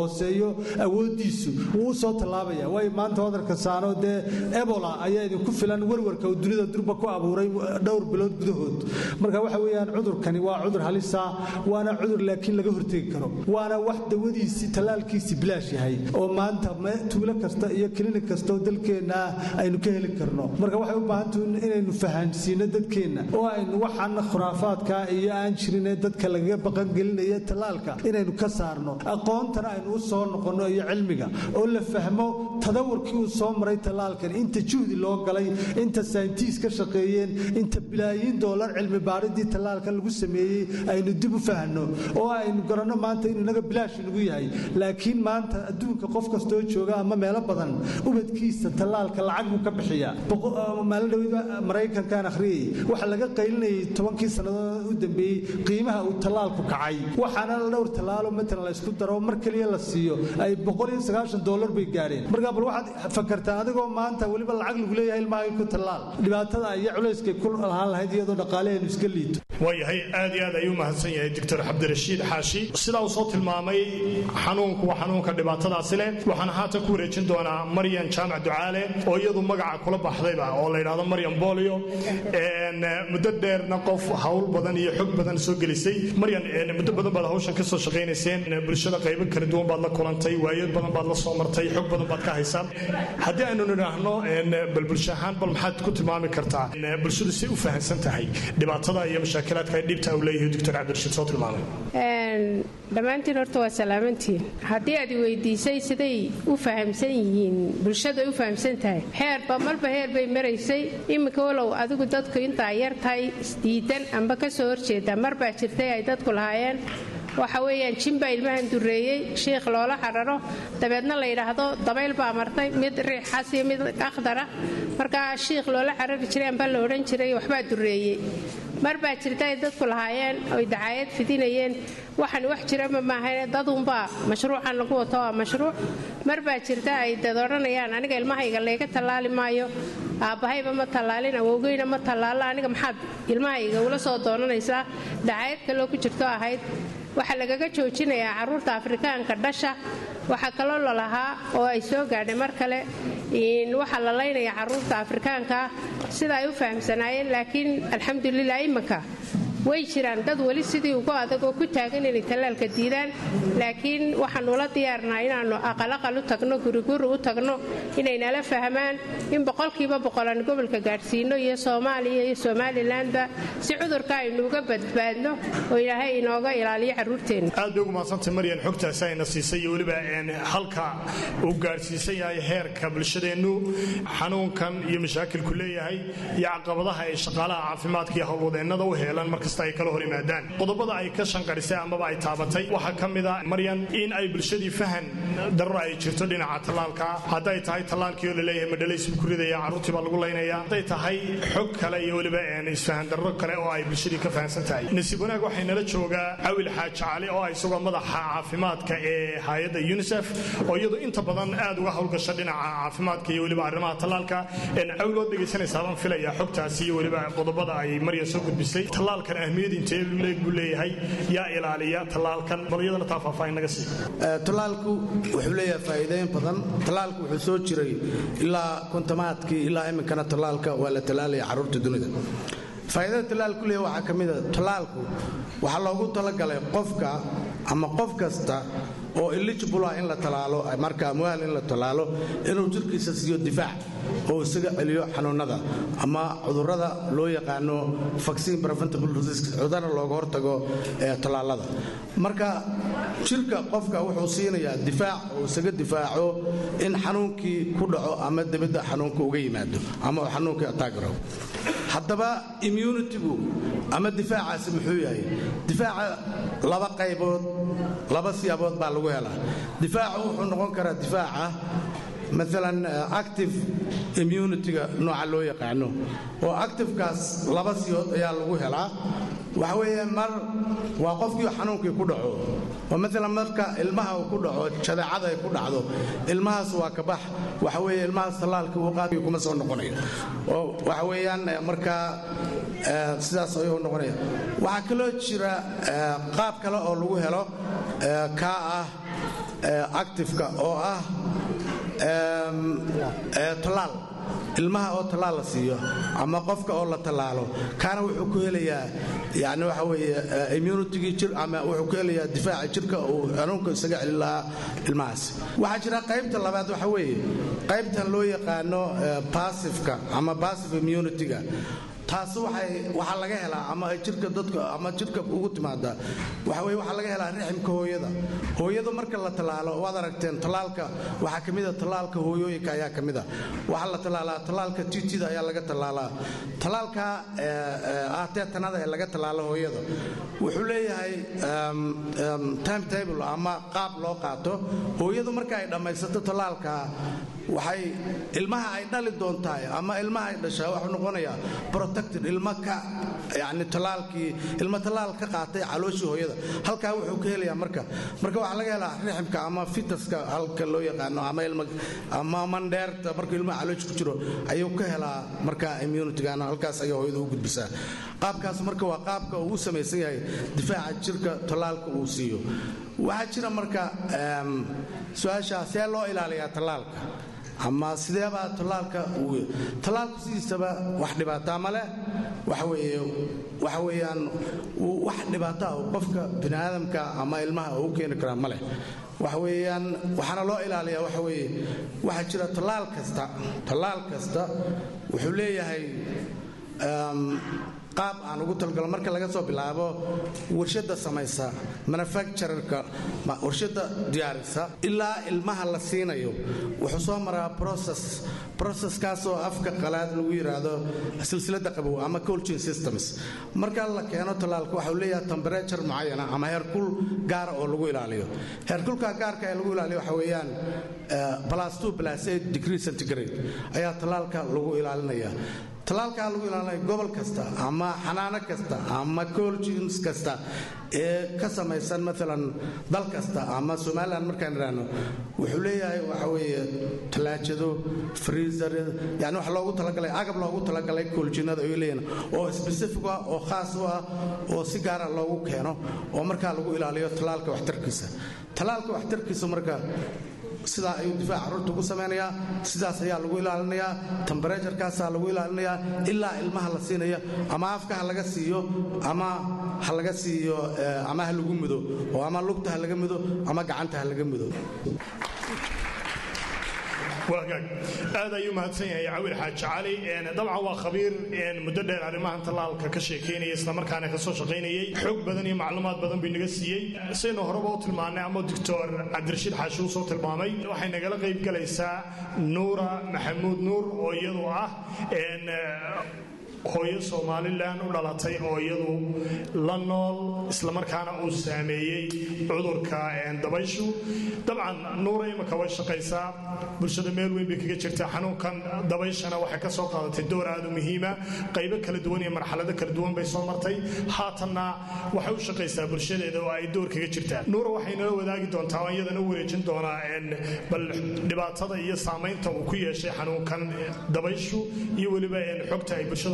hooseeyo awooddiisu wuu u soo tallaabaya waayo maanta wadanka saano dee ebola ayaa idinku filan warwarka uu dunida durba ku abuuray dhowr bilood gudahood marka waxa weeyaan cudurkani waa cudur halisa waana cudur laakiin laga hortegi karo waana wax dawadiisii tallaalkiisii bilaash yahay oo maanta tuulo kasta iyo klinik kasta oo dalkeenna ah aynu ka heli karno marka waxay u baahantahu inaynu fahansiino dadkeenna oo aynu waxaan khuraafaadka iyo aan jirin ee dadka lagaga baqangelinaya tallaalka inaynu ka saarno aqoontana aynu u soo noqonno iyo cilmiga oo la fahmo tadawarkii uu soo maray tallaalkan inta juhdi loo galay inta sayntiis ka shaqeeyeen inta bilaayiin doolar cilmi baaridii tallaalkan lagu sameeyey aynu dib u fahanno oo aynu garanno maanta inuu inaga bilaash nagu yahay laakiin maanta adduunka qof kastoo jooga ama meelo badan ubadkiisa tallaalka lacag buu ka bixiyaa maalin dhaweyda maraykankan akhriyay waxa laga qaylinayay tobankii sannadood u dambeeyey qiimaha uu tallaalku kacay waxaana dhowr tallaalo matalan la isku daro mar keliya la siiyo ay dolar bay gaadheen markaa bal waxaad fakartaa adigoo maanta weliba lacag lagu leeyahay ilmahaaga ku tallaal dhibaatada iyo culayskay ku lahaan lahayd iyadoo dhaqaaleheenu iska liito waayahay aad iyo aad ayuu mahadsan yahay doctor cabdirashiid xaashi sidaa uu soo tilmaamay xanuunku waa xanuunka dhibaatadaasi leh waxaan haatan ku wareejin doonaa maryan jaamac ducaale oo iyadu magaca kula baxdayba oo la yidhaahdo maryan bolio muddo dheerna qof hawl badan iyo xog badan soo gelisay maryan muddo badan baad hawshan ka soo shaqaynayseen bulshada qaybo kala duwan baad la kulantay waayo badan baad la soo martay xog badan baad ka haysaan haddii aynu nidhaahno bal bulsho ahaan bal maxaad ku tilmaami kartaa bulshadu si u fahamsan tahay dhibaatada iyo mashaakilaadka ay dhibta uu leeyahay doctor cabdirashiid soo tilmaamay dhammaantiin horta waa salaamantiin haddii aad weydiisay siday u fahamsan yihiin bulshada u fahamsan tahay heerba marba heer bay maraysay iminka walow adigu dadku intaa yar tahay isdiidan amba ka soo horjeeda marbaa jirtay ay dadku lahaayeen waxa weeyaan jinbaa ilmahan dureeyey shiikh loola xararo dabeedna la yidhaahdo dabayl baa martay mid riixas iyo mid akhdara markaa shiikh loola xarari jiray amba la odhan jiray waxbaa dureeyey mar baa jirta ay dadku lahaayeen oy dacaayad fidinayeen waxaan wax jirama maahayn dadunbaa mashruucan lagu wato waa mashruuc mar baa jirta ay dad odhanayaan aniga ilmahayga layga tallaali maayo aabbahayba ma tallaalin awowgeyna ma tallaalo aniga maxaad ilmahayga ula soo doonanaysaa dacaayad kaloo ku jirto ahayd waxaa lagaga joojinayaa carruurta afrikaanka dhasha waxaa kaloo lalahaa oo ay soo gaadhay mar kale waxaa la laynaya carruurta afrikaanka sida ay u fahamsanaayeen laakiin alxamdulilah imanka way jiraan dad weli sidii ugu adag oo ku taagan inay tallaalka diidaan laakiin waxaanu la diyaarnaa inaannu aqalaqal u tagno guriguri u tagno inay nala fahmaan in boqolkiiba boqolaan gobolka gaadhsiino iyo soomaaliya iyo somalilanba si cudurka aynu uga badbaadno oo ilaahay inooga ilaaliyo carruurteenna aad bay ugu mahadsantay maryan xogtaasi ayna siisay iyo weliba halka uu gaadhsiisan yahay heerka bulshadeennu xanuunkan iyo mashaakilku leeyahay iyo caqabadaha ay shaqaalaha caafimaadka iyo howlwadeennada u heelan marka ay kala hor yimaadaan qodobada ay ka shanqarisay amaba ay taabatay waxaa ka mid a maryan in ay bulshadii fahan darro ay jirto dhinaca tallaalka hadday tahay tallaalkii oo laleeyahay madhalaysbuu ku ridaya carruurtii baa lagu laynaya hadday tahay xog kale iyo weliba isfahan darro kale oo ay bulshadii ka fahamsan tahay nasiib wanaag waxay nala joogaa cawil xaaji cali oo isagoo madaxa caafimaadka ee hay-adda unisef oo iyadu inta badan aad uga howlgasha dhinaca caafimaadka iyo weliba arrimaha tallaalka cawil ood dhegaysanaysaa baan filaya xogtaasi iyo weliba qodobada ay maryan soo gudbisay tallaalkan ahmiyad intee leeg buu leeyahay yaa ilaaliya tallaalkan bal iyadana taa faahfaahin naga sii tallaalku wuxuu leeyahay faa'iidooyin badan tallaalku wuxuu soo jiray ilaa kontomaadkii ilaa iminkana tallaalka waa la tallaalaya carruurta dunida faa'iidada tallaalku leeyahay waxaa ka mid a tallaalku waxaa loogu talagalay qofka ama qof kasta oo eligible ah in la talaalo marka amwaal in la talaalo inuu jirkiisa siiyo difaac oo isaga celiyo xanuunada ama cudurrada loo yaqaano vaccine preventable disease cudurada looga hortago ee tallaalada marka jirka qofka wuxuu siinayaa difaac oo isaga difaaco in xanuunkii ku dhaco ama dibadda xanuunka uga yimaado ama uu xanuunkii ataagaro haddaba immunitigu ama difaacaasi muxuu yahay difaaca laba qaybood laba siyaabood baa lagu helaa difaacu wuxuu noqon karaa difaaca maalan active immunitiga nooca loo yaqaano oo activekaas laba siyood ayaa lagu helaa waxa weeye mar waa qofkii xanuunkii ku dhaco oo maalan marka ilmaha uu ku dhaco jadeecada ay ku dhacdo ilmahaas waa ka bax waxa weeye ilmahaas tallaalkii uu qaadkii kuma soo noqonayo oo waxa weeyaan markaa sidaas ayuu noqonaya waxaa kaloo jira qaab kale oo lagu helo kaa ah actifeka oo ah tallaal ilmaha oo tallaal la siiyo ama qofka oo la tallaalo kaana wuxuu ku helayaa yani waxa weeye immunitygii jir ama wuxuu ku helayaa difaaca jirka uu xanuunka isaga celin lahaa ilmahaas waxaa jira qaybta labaad waxa weeye qaybtan loo yaqaano passiveka ama passive immunityga taasi waxaa laga helaa ama jirka dadka ama jirka ugu timaada waxa weye waxaa laga helaa riximka hooyada hooyadu marka la tallaalo waad aragteen tallaalka waxaa ka mida tallaalka hooyooyinka ayaa ka mida waxaa la tallaalaa tallaalka titida ayaa laga tallaalaa tallaalka ah teetanada ee laga tallaalo hooyada wuxuu leeyahay time table ama qaab loo qaato hooyadu marka ay dhammaysato tallaalka waxay ilmaha ay dhali doontahay ama ilmaha ay dhashaa wuxuu noqonayaa protected ilma ka yani tallaalkii ilma tallaal ka qaatay calooshii hooyada halkaa wuxuu ka helayaa marka marka waxaa laga helaa riximka ama fitaska halka loo yaqaano ama ilma ama mandheerta markuu ilmaha caloosh ku jiro ayuu ka helaa marka immunitygana halkaas ayaa hooyada u gudbisaa qaabkaas marka waa qaabka uu u samaysan yahay difaaca jirka tallaalka uu siiyo waxaa jira marka su-aasha see loo ilaaliyaa tallaalka ama sideebaa tallaalka tallaalku sidiisaba wax dhibaataa ma leh waxa weeyaan wax dhibaataa uu qofka bini aadamka ama ilmaha uu u keeni karaa ma leh waxa weeyaan waxaana loo ilaaliyaa waxa weeye waxaa jira tallaal kasta tallaal kasta wuxuu leeyahay qaab aan ugu talgalo marka laga soo bilaabo warshadda samaysa manufacturerka warshadda diyaarisa ilaa ilmaha la siinayo wuxuu soo maraa process processkaasoo afka qalaad lagu yidhaahdo silsilada qabow ama colgin systems marka la keeno tallaalka waxau leeyahay temperature mucayana ama heerkul gaara oo lagu ilaaliyo heerkulka gaarka ee lagu ilaaliyo waxa weeyaan plus two plus eight degree centigrade ayaa tallaalka lagu ilaalinaya tallaalkaa lagu ilaalinaya gobol kasta ama xanaano kasta ama colgins kasta ee ka samaysan maalan dal kasta ama somalilan markaan idhaahno wuxuu leeyahay waxa weeye tallaajado freezer yani wax loogu talagalay agab loogu talagalay colginada ay leeyihin oo specific ah oo khaas u ah oo si gaara loogu keeno oo markaa lagu ilaaliyo tallaalka waxtarkiisa tallaalka waxtarkiisa marka sidaa ayuu difaac carruurta ugu samaynayaa sidaas ayaa lagu ilaalinayaa tambareejarkaasaa lagu ilaalinayaa ilaa ilmaha la siinaya ama afka ha laga siiyo ama ha laga siiyo ama ha lagu mudo oo ama lugta ha laga mudo ama gacanta ha laga mudo waagaag aad ayuu mahadsan yahay cawil xaaji cali dabcan waa khabiir muddo dheer arrimahan tallaalka ka sheekaynaya islamarkaana ka soo shaqaynayay xoog badan iyo macluumaad badan bay naga siiyey saynu horeba u tilmaannay ama doctor cabdirashiid xaashi uu soo tilmaamay waxay nagala qayb galaysaa nuura maxamuud nuur oo iyadu ah hooyo somalilan u dhalatay oo iyadu la nool islamarkaana uu saameeyey cudurka dabayshu dabcan nuura imika way shaqaysaa bulshada meel weyn bay kaga jirtaa xanuunkan dabayshana waxay ka soo qaadatay door aad u muhiima qaybo kala duwan iyo marxalado kala duwan bay soo martay haatanna waxay u shaqaysaa bulshadeeda oo ay door kaga jirtaa nuura waxay nala wadaagi doontaa oo iyadana u wareejin doonaa bal dhibaatada iyo saamaynta uu ku yeeshay xanuunkan dabayshu iyo weliba xogta ay bulshada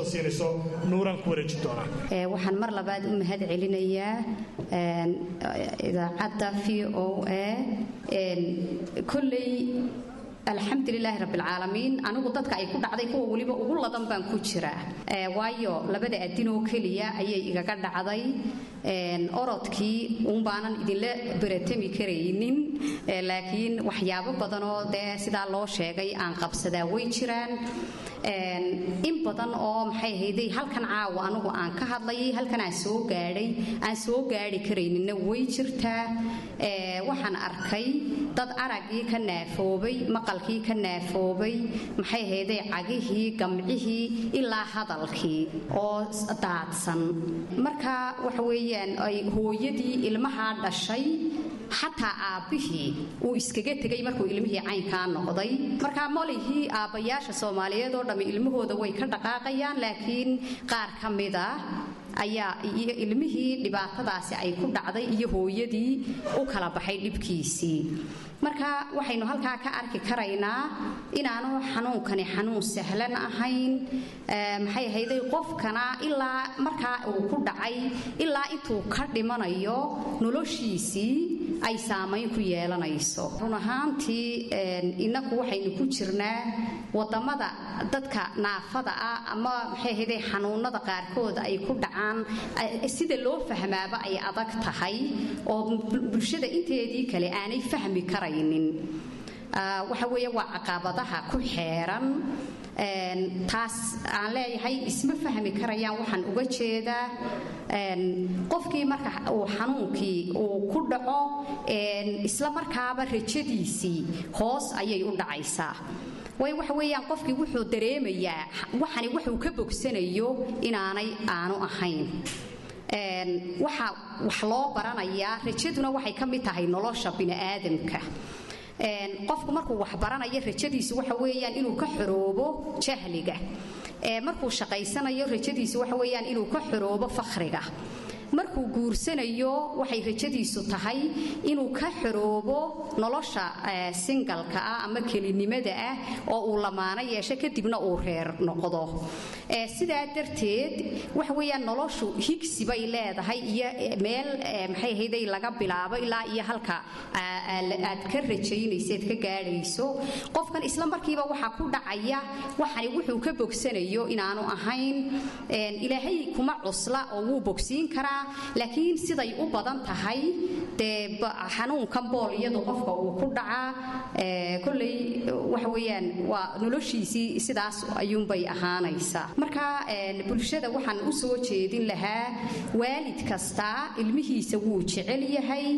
waxaan mar labaad u mahad celinayaa idaacadda v o a koley alxamdulilaahi rabbilcaalamiin anigu dadka ay ku dhacday kuwa weliba ugu ladan baan ku jiraa waayo labada adinoo keliya ayay igaga dhacday orodkii uunbaanan idinla beratami karaynin laakiin waxyaabo badanoo dee sidaa loo sheegay aan qabsadaa way jiraan in badan oo maxay ahayday halkan caawa anigu aan ka hadlayay halkan aan soo gaadhay aan soo gaadhi karayninna way jirtaa waxaan arkay dad araggii ka naafoobay maqalkii ka naafoobay maxay ahayday cagihii gamcihii ilaa hadalkii oo daadsan marka waxa weeyaan ay hooyadii ilmahaa dhashay xataa aabbihii uu iskaga tegay markuu ilmihii caynkaa noqday markaa molihii aabbayaasha soomaaliyeed oo dhammi ilmahooda way ka dhaqaaqayaan laakiin qaar ka mid ah ayaa iyo ilmihii dhibaatadaasi ay ku dhacday iyo hooyadii u kala baxay dhibkiisii marka waxaynu halkaa ka arki karaynaa inaanu xanuunkani xanuun sahlan ahayn maxay ahayday qofkana ilaa markaa uu ku dhacay ilaa intuu ka dhimanayo noloshiisii ay saamayn ku yeelanayso run ahaantii innaku waxaynu ku jirnaa wadamada dadka naafada ah ama maxay ahayday xanuunada qaarkood ay ku dhacaan sida loo fahmaaba ay adag tahay oo bulshada inteedii kale aanay fahmi karaynin waxa weeye waa caqabadaha ku xeeran taas aan leeyahay isma fahmi karayaan waxaan uga jeedaa qofkii marka uu xanuunkii uu ku dhaco isla markaaba rajadiisii hoos ayay u dhacaysaa way waxa weeyaan qofkii wuxuu dareemayaa waxani wuxuu ka bogsanayo inaanay aanu ahayn waxa wax loo baranayaa rajaduna waxay ka mid tahay nolosha bini'aadamka qofku markuu wax baranayo rajadiisu waxa weeyaan inuu ka xoroobo jahliga markuu shaqaysanayo rajadiisu waxa weeyaan inuu ka xoroobo fakhriga markuu guursanayo waxay rajadiisu tahay inuu ka xoroobo nolosha singalka ah ama kelinimada ah oo uu lamaano yeesho kadibna uu reer noqdo sidaa darteed waxa weeyaan noloshu higsi bay leedahay iyo meel maxay ahayday laga bilaabo ilaa iyo halka aad ka rajaynayseed ka gaadhayso qofkan isla markiiba waxaa ku dhacaya waxani wuxuu ka bogsanayo inaanu ahayn ilaahay kuma cusla oo wuu bogsiin karaa laakiin siday u badan tahay dee xanuunkan booliyadu qofka uu ku dhacaa koley waxa weeyaan waa noloshiisii sidaas ayuunbay ahaanaysaa marka bulshada waxaan u soo jeedin lahaa waalid kasta ilmihiisa wuu jecel yahay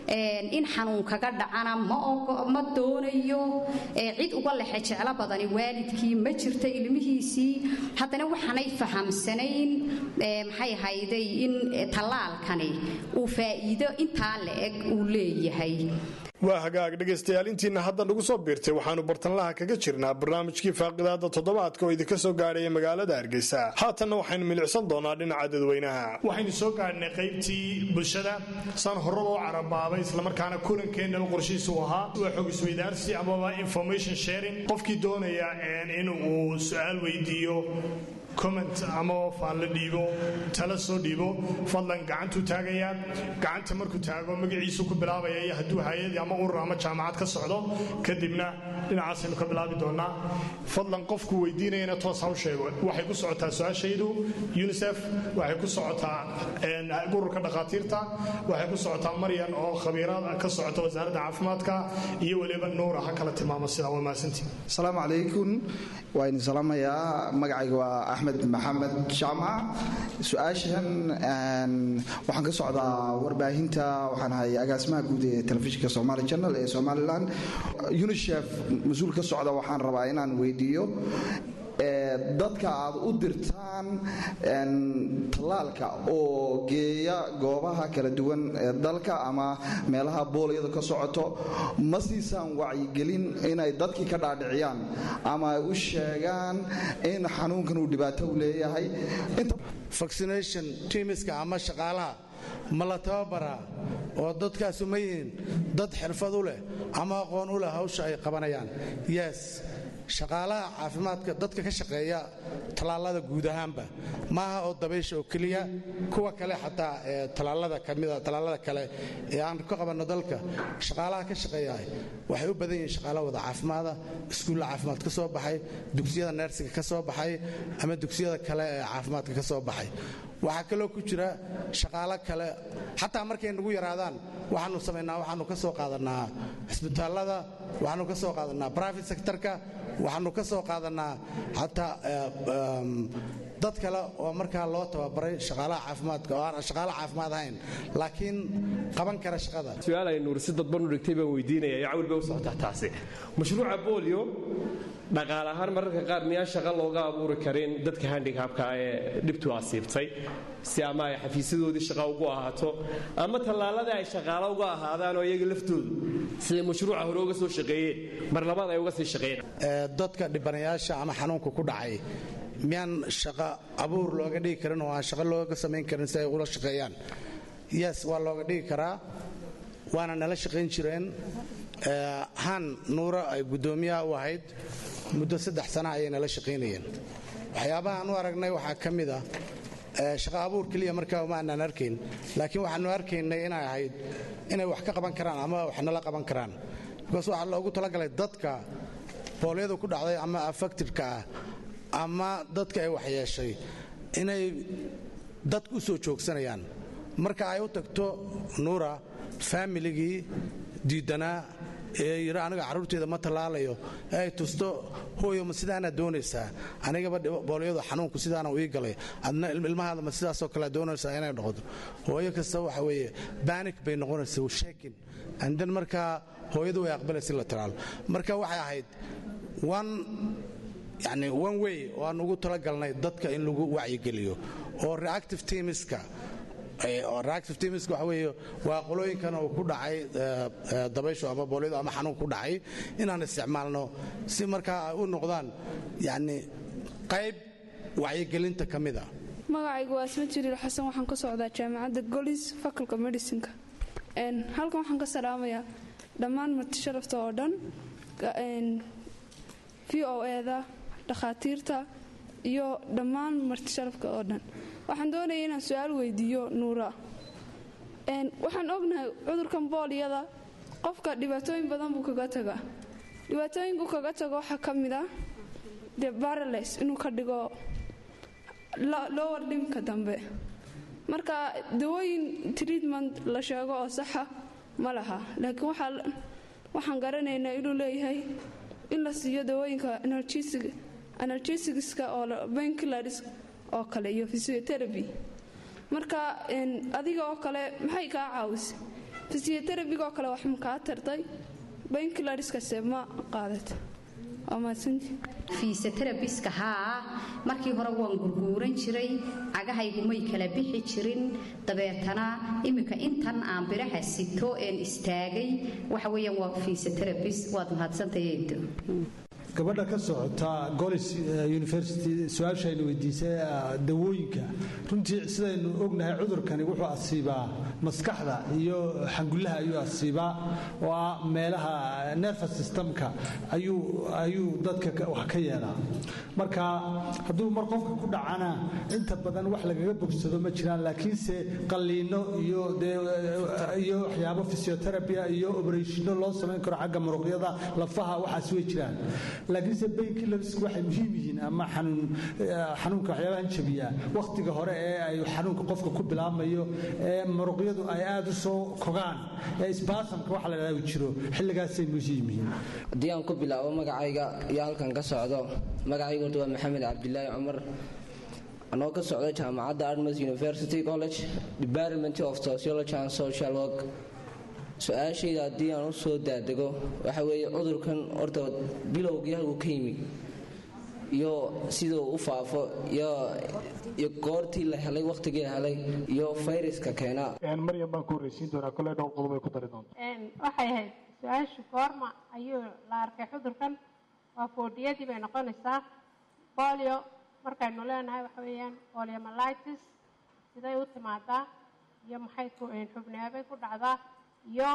in xanuun kaga dhacana ma doonayo cid uga lexe jeclo badani waalidkii ma jirta ilmihiisii haddana waxaanay fahamsanayn maxay hayday in tallaalkani uu faa'iido intaa la-eg uu leeyahay waa hagaag dhegaystayaal intiina hadda nagu soo biirtay waxaannu bartanlaha kaga jirnaa barnaamijkii faaqidaada toddobaadka oo idinka soo gaadhaya magaalada hargeysa haatanna waxaynu milicsan doonaa dhinaca dadweynaha waxaynu soo gaadhnay qaybtii bulshada saan hore loo carabaabay islamarkaana kulankeenaba qorshihiisu ahaa waa xog isweydaarsi amaba information sharing qofkii doonaya in uu su-aal weydiiyo comment ama faan la dhiibo tala soo dhiibo fadlan gacantuu taagayaa gacanta markuu taago magaciisu ku bilaabaya iyo hadduu hay-ad ama urur ama jaamacad ka socdo kadibna dhinacaasaynu ka bilaabi doonaa fadlan qofku weydiinayana toos ha u sheego waxay ku socotaa su-aashaydu unisef waxay ku socotaa ururka dhakhaatiirta waxay ku socotaa maryan oo khabiirad ka socota wasaaradda caafimaadka iyo weliba nuura ha kala tilmaamo sidaa waa mahadsantii asalaamu calaykum waa idin salaamayaa magacayga waa axmed maxamed jaamac su-aashan waxaan ka socdaa warbaahinta waxaan ahay agaasimaha guud ee telefishinka somali channel ee somalilan unisef mas-uul ka socda waxaan rabaa inaan weydiiyo dadka aad u dirtaan tallaalka oo geeya goobaha kala duwan ee dalka ama meelaha boolyadu ka socoto ma siisaan wacyigelin inay dadkii ka dhaadhiciyaan ama ay u sheegaan in xanuunkan uu dhibaato u leeyahay vaccination tiimiska ama shaqaalaha ma la tababaraa oo dadkaasu ma yihiin dad xirfad u leh ama aqoon u leh hawsha ay qabanayaan yes shaqaalaha caafimaadka dadka ka shaqeeya tallaalada guud ahaanba maaha oo dabaysha oo keliya kuwa kale xataa tallaalada kamida tallaalada kale ee aan ka qabanno dalka shaqaalaha ka shaqeeya waxay u badan yihiin shaqaala wada caafimaada iskuulla caafimaad ka soo baxay dugsiyada neersiga ka soo baxay ama dugsiyada kale ee caafimaadka ka soo baxay waxaa kaloo ku jira shaqaalo kale xataa markay nagu yaraadaan waxaanu samaynaa waxaanu ka soo qaadanaa cisbitaallada waxaanu ka soo qaadanaa private sectorka waxaanu ka soo qaadanaa xataa dad kale oo markaa loo tababaray shaqaalaha caafimaadka oo aan shaqaala caafimaad ahayn laakiin qaban kara shaqada su-aal ay nuur si dadban u dhigtay baan weydiinaya yaa cawil bay u socotaa taasi mashruuca bolio dhaqaale ahaan mararka qaar miyaan shaqo looga abuuri karin dadka handicabka ee dhibtu asiibtay si ama ay xafiisyadoodii shaqo ugu ahaato ama tallaaladii ay shaqaalo uga ahaadaan oo iyaga laftoodu siday mashruuca hore uga soo shaqeeyeen mar labaad ay uga sii shaqeeyeen dadka dhibanayaasha ama xanuunka ku dhacay miyaan shaqo abuur looga dhigi karin oo aan shaqo looga samayn karin si ay ula shaqeeyaan yes waa looga dhigi karaa waana nala shaqayn jireen han nuura ay guddoomiyaha u ahayd muddo saddex sana ayay nala shaqaynayeen waxyaabaha aan u aragnay waxaa ka mid ah shaqa abuur keliya markaa uma aanaan arkayn laakiin waxaanu arkaynay inay ahayd inay wax ka qaban karaan ama wax nala qaban karaan bikaas waxaa loogu talagalay dadka boolyadu ku dhacday ama affectidka ah ama dadka ay waxyeeshay inay dadku u soo joogsanayaan marka ay u tagto nuura faamiligii diidanaa ee yidhi aniga carruurteeda ma tallaalayo ee ay tusto hooyo ma sidaana doonaysaa anigaba boolyadu xanuunku sidaana ii galay adna ilmahaada ma sidaasoo kale doonaysaa inay noqoto hooyo kasta waxa weeye banik bay noqonaysa shekin andan markaa hooyadu way aqbalaysa in la talaalo marka waxay ahayd one yani one way oo aan ugu talagalnay dadka in lagu wacyigeliyo oo reactive teamiska reactive teamiska waxa weeye waa qolooyinkan uu ku dhacay dabayshu ama boolyadu ama xanuun ku dhacay inaan isticmaalno si markaa ay u noqdaan yani qayb wacyigelinta ka mida magacaygu waa asma jiriil xasan waxaan ka socdaa jaamacadda golis faculka medicinka halkan waxaan ka salaamayaa dhammaan marti sharafta oo dhan v o eda dhakhaatiirta iyo dhammaan marti sharafka oo dhan waxaan doonaya inaan su-aal weydiiyo nuura waxaan ognahay cudurkan booliyada qofka dhibaatooyin badan buu kaga tagaa dhibaatooyinku kaga tago waxaa ka mid ah de barales inuu ka dhigo lower limka dambe marka dawooyin treatment la sheego oo saxa ma laha laakiin waxaan garanaynaa inuu leeyahay in la siiyo dawooyinka analgesiska oo bankilars oo kale iyo physiotherapy marka adiga oo kale maxay kaa caawisay physiotherapyga oo kale wax ma kaa tartay bankilariskase ma qaadat waa mahadsanti fiisaterabiska haa markii hore waan gurguuran jiray cagahaygu may kala bixi jirin dabeetana iminka intan aan biraha sito een istaagay waxa weeyaan waa fiisaterabis waad mahadsantayeedo gabadha ka socota golis university su-aashaynu weydiisay dawooyinka runtii sidaynu ognahay cudurkani wuxuu asiibaa maskaxda iyo xangullaha ayuu asiibaa oo ah meelaha nervous systemka ayuu dadka wax ka yeelaa marka hadduu mar qofka ku dhacana inta badan wax lagaga bogsado ma jiraan laakiinse qalliino iyo iyo waxyaabo physiotherapia iyo oberatiino loo samayn karo xagga muruqyada lafaha waxaas way jiraan laakiinse baynkilarisk waxay muhiim yihiin ama xanuunka waxyaabahan jabiya wakhtiga hore ee ay xanuunka qofka ku bilaabmayo ee muruqyadu ay aada u soo kogaan ee isbaasamka waxa la dhahdaa jiro xilligaasay muhiim yihiin haddii aan ku bilaabo magacayga iyo halkan ka socdo magacayga horta waa maxamed cabdilaahi cumar anoo ka socda jaamacadda artmas university college department of sociology and social work su-aashayda haddii aan u soo daadego waxa weeye cudurkan horta bilowgii halkuu ka yimi iyo siduu u faafo iyo goortii la helay wakhtigii la helay iyo fayraska keena maryam baan ku horreysiin doonaa koley dhowr qodob ay ku dari doonta waxay ahayd su-aashu goorma ayuu la arkay cudurkan waa foodhiyadii bay noqonaysaa bolio markaynu leenahay waxa weeyaan poliomalitis siday u timaadaa iyo maxay xubneebay ku dhacdaa iyo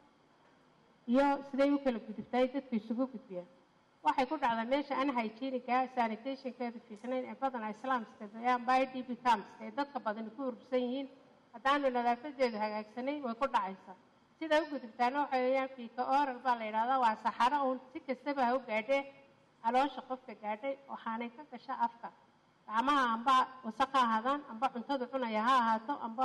iyo siday u kala gudubtay dadku isugu gudbiyaan waxay ku dhacdaa meesha an hygieniga sanitationkeedu fiicnayn ee badanaa islaamska amba i d b camska ee dadka badani ku urursan yihiin haddaanu nadaafadeedu hagaagsanayn way ku dhacaysaa siday u gudubtaana waxa weeyaan fiika oral baa la yidhahdaa waa saxaro uun si kastaba ha u gaadhee caloosha qofka gaadhay waxaanay ka gasha afka gacmaha amba wasaq ha ahaadaan amba cuntadu cunaya ha ahaato amba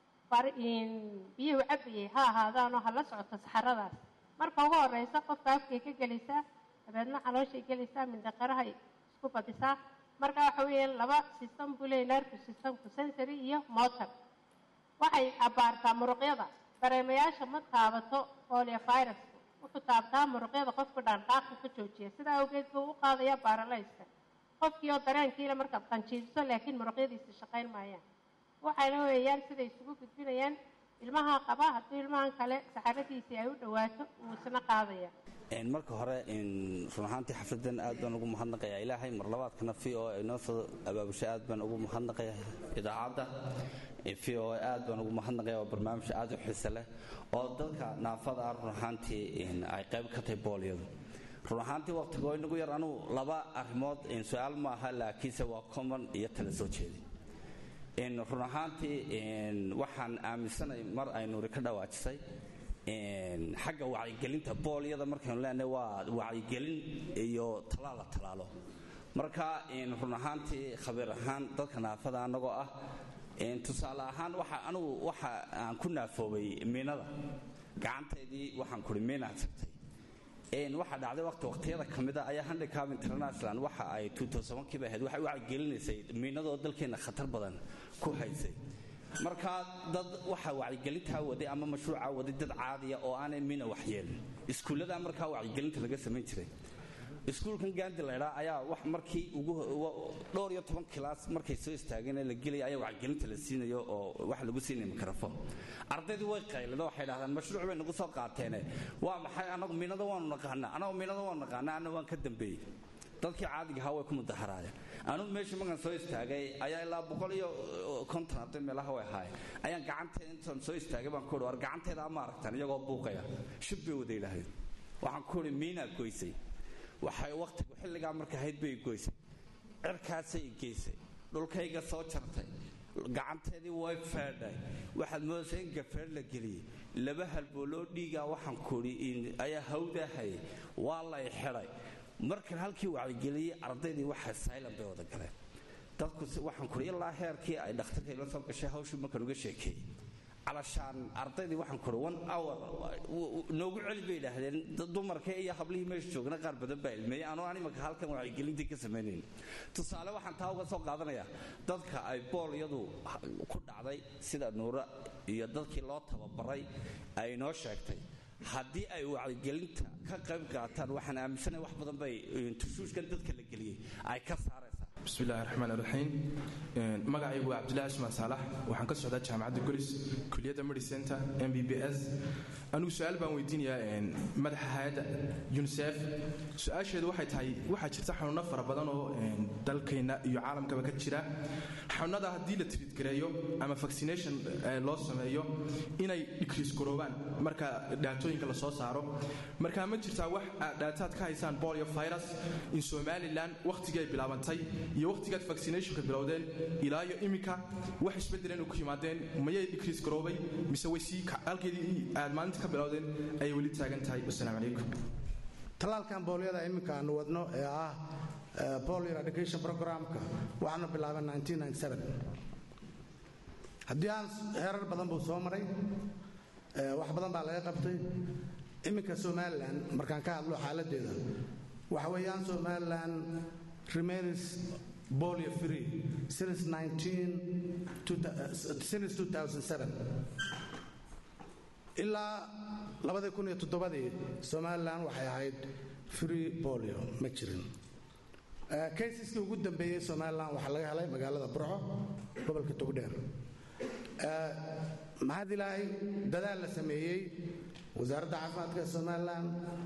biyuhu cabayay ha ahaadaanoo hala socoto saxaradaas marka ugu horeysa qofka afkay ka gelaysaa dabeedna calooshay gelaysaa mindhaqarahay isku badisaa marka waxa weeyaan laba system buu leeyahy nervous systemku sensory iyo motor waxay abaartaa muruqyada dareemayaasha ma taabato poliovirusku wuxuu taabtaa muruqyada qofku dhaanqaaqu ka joojiya sidaa awgeed buu u qaadaya baaralayska qofkii oo dareenkiile markaad qanjiibiso laakiin muruqyadiisa shaqayn maayaan waxayna weeyaan siday isugu gudbinayaan ilmaha qaba haddii ilmahan kale saxaradiisii ay u dhowaato wuu isna qaadaya marka hore run ahaantii xafladan aad baan ugu mahadnaqayaa ilaahay mar labaadkana v o a inoo soo abaabushay aad baan ugu mahadnaqayaa idaacadda v o a aad baan ugu mahadnaqaya waa barnaamij aad u xiise leh oo dadka naafada ah run ahaantii ay qayb ka tahay boolyadu run ahaantii waqtigo inagu yar anugu laba arrimood su-aal ma aha laakiinse waa common iyo tala soo jeedi run ahaantii waxaan aaminsanay mar ay nuuri ka dhawaajisay xagga wacyigelinta boolyada markaynu leenahay waa wacyigelin iyo talaal la talaalo marka run ahaantii khabiir ahaan dadka naafada annagoo ah tusaale ahaan waxa anugu waxa aan ku naafoobay miinada gacantaydii waxaan kuri miinaad sabtay waxaa dhacday waqti waqtiyada ka mida ayaa handicap international waxa ay kiiba ahayd waxay wacyigelinaysay miinadoo dalkeenna khatar badan ku haysay markaa dad waxa wacyigelintaa waday ama mashruucaa waday dad caadiya oo aanay mina waxyeelin iskuullada markaa wacyigelinta laga samayn jiray iskuulkan gaandi laydhaa ayaa wax markii dhowr iyo toban kilaas markay soo istaageen la gelaya ayaa wacyigelinta la siinayo oo wax lagu siinaya mikrofon ardaydii way qaylado waxay dhahdaan mashruuc bay nagu soo qaateene waa maxay anagu miinada waanu naqaanaa anagu miinada waanu naqaanaa anna waan ka dambeeyey dadkii caadiga ahaa way ku mudaharaayeen anugu meesha markaan soo istaagay ayaa ilaa boqol iyo konton arday meelaha way ahaayeen ayaan gacanteeda intaan soo istaagay baan ku war gacanteeda ama aragtaan iyagoo buuqaya shib bay wada yidhaahdeen waxaan ku uhi miinaa goysay waxay wakhtigu xilligaa marka ahayd bay goysay cirkaasay geysay dhulkayga soo jartay gacanteedii way feedhay waxaad moodaysa in gafeer la geliyey laba halbooloo dhiigaa waxaan kuhi ayaa hawdaahayay waa lay xidhay markan halkii wacyigeliyey ardaydii waxa saylan bay wada galeen dadku waxaan kuhi ilaa heerkii ay dhakhtarka ila soo gashay hawshii markaan uga sheekeeyey calashaan ardaydii waxaan kuhi one hour noogu celi bay idhaahdeen dumarka iyo hablihii meesha joogna qaar badan baa ilmeeyey anoo aan imanka halkan wacyigelintii ka samaynayn tusaale waxaan taa uga soo qaadanayaa dadka ay boolyadu ku dhacday sida nuura iyo dadkii loo tababaray ay inoo sheegtay haddii ay wacyigelinta ka qayb qaataan waxaan aaminsanahay wax badan bay tushuushkan dadka la geliyey ay ka saaraysaa bismillahi raxmaan raxiim magacaygu waa cabdillahi ismaan saalax waxaan ka socdaa jaamacadda golis kuliyadda medicenter m b b s anigu su-aal baan weydiinayaa madaxa hay-adda unisef su-aasheedu waxay tahay waxaa jirta xanuuno fara badan oo dalkeenna iyo caalamkaba ka jira xanuunada haddii la tiriidgareeyo ama vaccination loo sameeyo inay dhikriis garoobaan marka dhaatooyinka la soo saaro marka ma jirtaa wax aad dhaataad ka haysaan bolio virus in somalilan wakhtigii ay bilaabantay iyo wakhtigaad vaccinationka bilowdeen ilaa iyo iminka wax isbedeleen ku yimaadeen mayay dhikriis garoobay mise way sii halkeedii aad maalinta ka bilowdeen ayay weli taagan tahay wasalaamu calaykum tallaalkan boolyada iminka aanu wadno ee ah polio eradication programka waxaanu bilaabay haddii aan heerar badan buu soo maray wax badan baa laga qabtay iminka somalilan markaan ka hadlo xaaladeeda waxa weeyaan somalilan remains polio free since since 2007 ilaa labadii kun iyo toddobadii somalilan waxay ahayd free polio ma jirin kaysaskii ugu dambeeyey somalilan waxaa laga helay magaalada burco gobolka togdheer maxaad ilaahay dadaal la sameeyey wasaaradda caafimaadka somalilan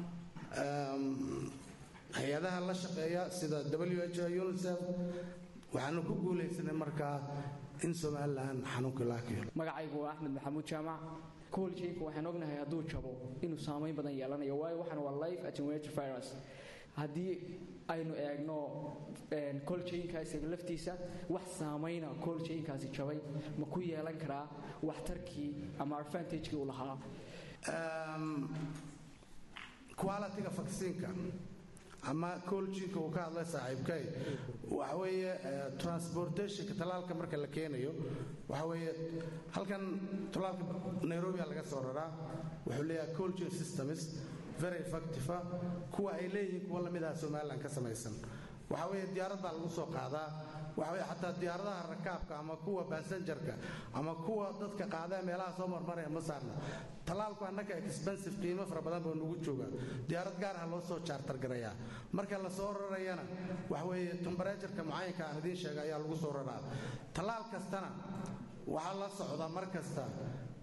hay-adaha la shaqeeya sida w h unicef waxaanu ku guulaysanay markaa in somalilan xanuunkii laga keeno magacaygu waa axmed maxamuud jaamac kooljeynka waxaan ognahay hadduu jabo inuu saamayn badan yeelanayo waayo waxaan waa life attenuated virus haddii aynu eegno kooljeynkaas laftiisa wax saamayna kooljeynkaasi jabay ma ku yeelan karaa waxtarkii ama advantagekii uu lahaa qualitiga vaksiinka ama kooljiinka uu ka hadlay saaxiibkay waxa weeye transportationka tallaalka marka la keenayo waxa weeye halkan tallaalka nairobia laga soo raraa wuxuu leeyahay colgin systems very effective kuwa ay leeyihiin kuwa lamid ah somalilan ka samaysan waxa weeye diyaarad baa lagu soo qaadaa waxa weye xataa diyaaradaha rakaabka ama kuwa basenjarka ama kuwa dadka qaadee meelaha soo marmaraya ma saarna tallaalku annaka expensive qiimo fara badan buu nugu jooga diyaarad gaar ah loo soo jaartargarayaa marka la soo rarayana waxa weeye tembereturka mucayanka aan idiin sheega ayaa lagu soo raraa tallaal kastana waxaa la socda mar kasta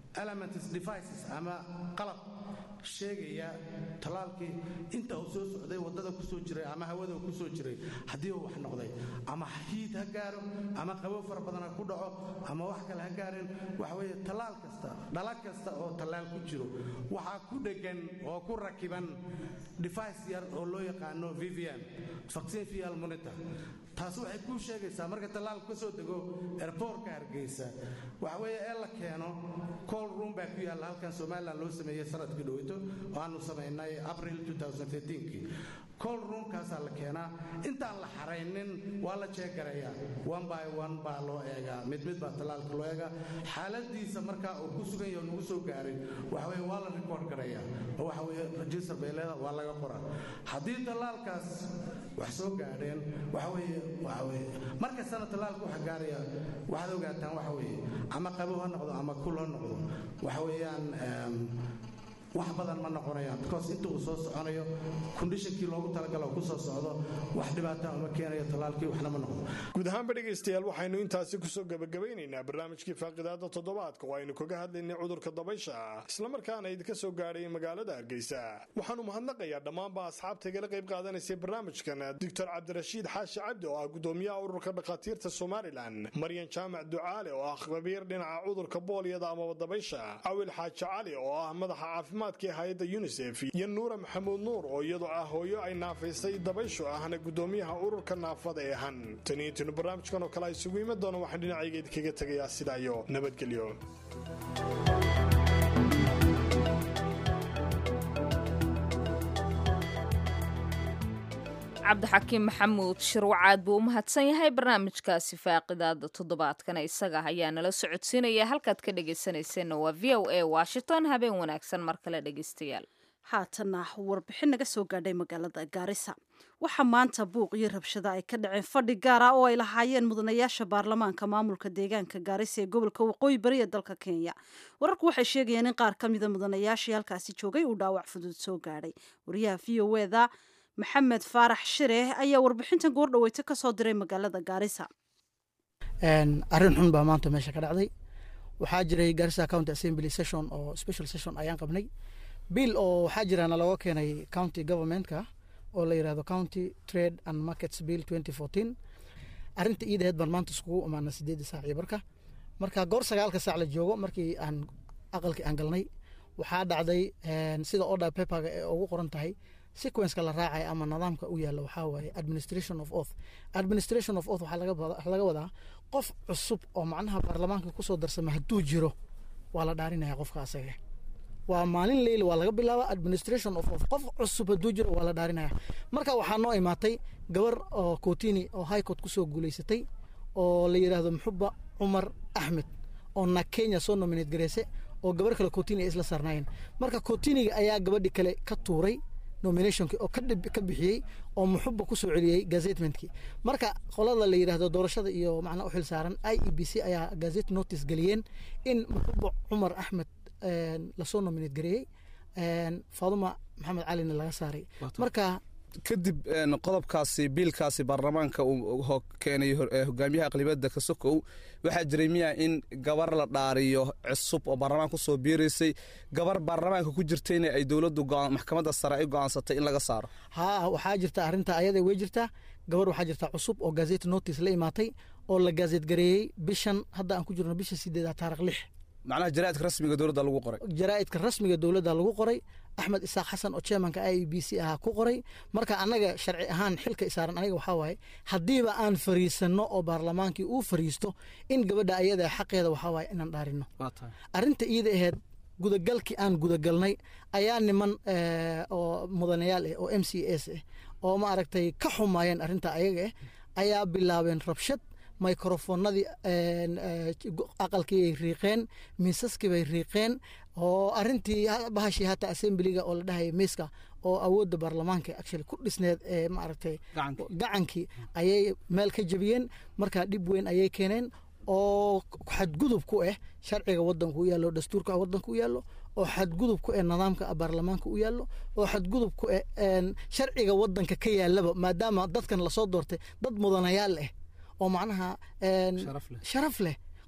elements devices ama qalab sheegaya tallaalkii inta uu soo socday waddada ku soo jiray ama hawada ku soo jiray haddii uu wax noqday ama hiid ha gaaro ama qabow fara badan ha ku dhaco ama wax kale ha gaareen waxa weeye tallaal kasta dhala kasta oo tallaal ku jiro waxaa ku dheggan oo ku rakiban device yar oo loo yaqaano vvm vaccine vial monitor taas waxay kuu sheegaysaa marka tallaalku ka soo dego airportka hargeysa waxa weeye ee la keeno call room baa ku yaalla halkan somaliland loo sameeyey sanadkii dhoweyto oo aanu samaynay april 2013kii call roomkaasaa la keenaa intaan la xaraynin waa la jeegarayaa one by one baa loo eegaa mid mid baa tallaalka loo eegaa xaaladiisa markaa uu ku sugan yaho nagu soo gaaray waxa weye waa la record garayaa oo waxa weye register bay leedaha waa laga qoraa haddii tallaalkaas wax soo gaadheen waxa weeye waxa weye markastana tallaalka waxa gaaraya waxaad ogaataan waxa weeye ama qabow ha noqdo ama kul ha noqdo waxa weeyaan wax badan ma noqonayaan because inta uu soo soconayo kondishonkii loogu talagalo ku soo socdo wax dhibaata uma keenayo tallaalkii waxna ma noqdo guud ahaanba dhegaystayaal waxaynu intaasi kusoo gebagabaynaynaa barnaamijkii faaqidaada toddobaadka oo aynu kaga hadlaynay cudurka dabaysha islamarkaana idinka soo gaadhay magaalada hargeysa waxaanu mahadnaqayaa dhammaanba asxaabta igala qayb qaadanaysay barnaamijkan doctor cabdirashiid xaashi cabdi oo ah gudoomiyaha ururka dhakhaatiirta somalilan maryan jaamac ducaale oo ah khabiir dhinaca cudurka booliyada amaba dabaysha cawil xaaji cali oo ah madaxa caafimaadka hay-adda unisef iyo nuura maxamuud nuur oo iyadoo ah hooyo ay naafaysay dabayshu ahna gudoomiyaha ururka naafada ee han taniintinu barnaamijkan oo kale a isugu imi doona waxaan dhinacayga idinkaga tegayaa sidaa iyo nabadgelyo cabdixakiim maxamuud shirwacaad buu u mahadsan yahay barnaamijkaasi faaqidaada toddobaadkana isaga ayaa nala socodsiinaya halkaad ka dhegaysanayseena waa v o a washington habeen wanaagsan mar kale dhegaystayaal haatana warbixin naga soo gaadhay magaalada gaarisa waxaa maanta buuq iyo rabshada ay ka dhaceen fadhi gaar ah oo ay lahaayeen mudanayaasha baarlamaanka maamulka deegaanka gaarisa ee gobolka waqooyi bari ee dalka kenya wararku waxay sheegayeen in qaar ka mida mudanayaashii halkaasi joogay uu dhaawac fudud soo gaadhay wariyaha v o eda maxamed faarax shire ayaa warbixintan goordhaweyta ka soo diray magaalada gaarisa arrin xun baa maanta meesha ka dhacday waxaa jiray gaarisa county assembly session oo special session ayaan qabnay bill oo waxaa jiraana looga keenay county governmentka oo la yirahdo county trade and markets bill twenty fourteen arrinta iidaheed baan maanta iskugu imaana sideedda saac iyo barka marka goor sagaalka saac la joogo markii aan aqalkii aan galnay waxaa dhacday sida order paperga ee ugu qoran tahay sequenceka la raacaya ama nidaamka u yaalla waxaa waaye administration of oath administration of oath waxaa laga wadaa qof cusub oo macnaha baarlamaanka kusoo darsama hadduu jiro waa la dhaarinaya qofka asaga waa maalin leyl waa laga bilaaba administration of oath qof cusub hadduu jiro waa la dhaarinaya marka waxaa noo imaatay gabar oo kotini oo high court kusoo guuleysatay oo la yidhaahdo muxuba cumar axmed oo na kenya soo nominate gareyse oo gabar kale kotini ay isla saarnaayeen marka kotiniga ayaa gabadhi kale ka tuuray nominationki oo ka bixiyey oo muxuba kusoo celiyey gazetmentkii marka qolada la yidhaahdo doorashada iyo macnaa u xil saaran i e b c ayaa gazet notice geliyeen in muxuba cumar axmed lasoo nominate gareeyey faaduma maxamed calina laga saaray marka kadib qodobkaasi biilkaasi baarlamaanka uu keenay hogaamiyaha aqlibiyadda kasokow waxaa jiray miya in gabar la dhaariyo cusub oo baarlamaanka kusoo biiraysay gabar baarlamaanka ku jirtayna ay dowladdu maxkamadda sare ay go'aansatay in laga saaro haa waxaa jirta arrinta ayada way jirtaa gabar waxaa jirta cusub oo gazet notice la imaatay oo la gazet gareeyey bishan hadda aan ku jirno bisha sideeda taarikh lix macnaha jaraa'idka rasmiga dowladda lagu qoray jaraa'idka rasmiga dowladda lagu qoray axmed isaaq xasan oo chairmanka i e b c ahaa ku qoray marka annaga sharci ahaan xilka isaaran aniga waxaa waaye haddiiba aan fariisanno oo baarlamaankii uu fariisto in gabadha ayada xaqeeda waxaa waaye inaan dhaarino arrinta iida aheyd gudagalkii aan gudagalnay ayaa niman oo mudanayaal ah oo m c s ah oo ma aragtay ka xumaayeen arrinta ayaga ah ayaa bilaabeen rabshad microfonadii aqalkii ay riiqeen miisaskii bay riiqeen oo arintii bahashii hata assemblyga oo la dhahaya miiska oo awoodda baarlamaanka actually ku dhisneed ee maaragtay gacankii ayay meel ka jabiyeen marka dhib weyn ayay keeneen oo xadgudub ku ah sharciga wadanka u yaallo dastuurka wadanka u yaallo oo xadgudub ku ah nidaamka baarlamaanka u yaallo oo xadgudub ku ah sharciga wadanka ka yaalaba maadaama dadkan lasoo doortay dad mudanayaal ah oo macnaha sharaf leh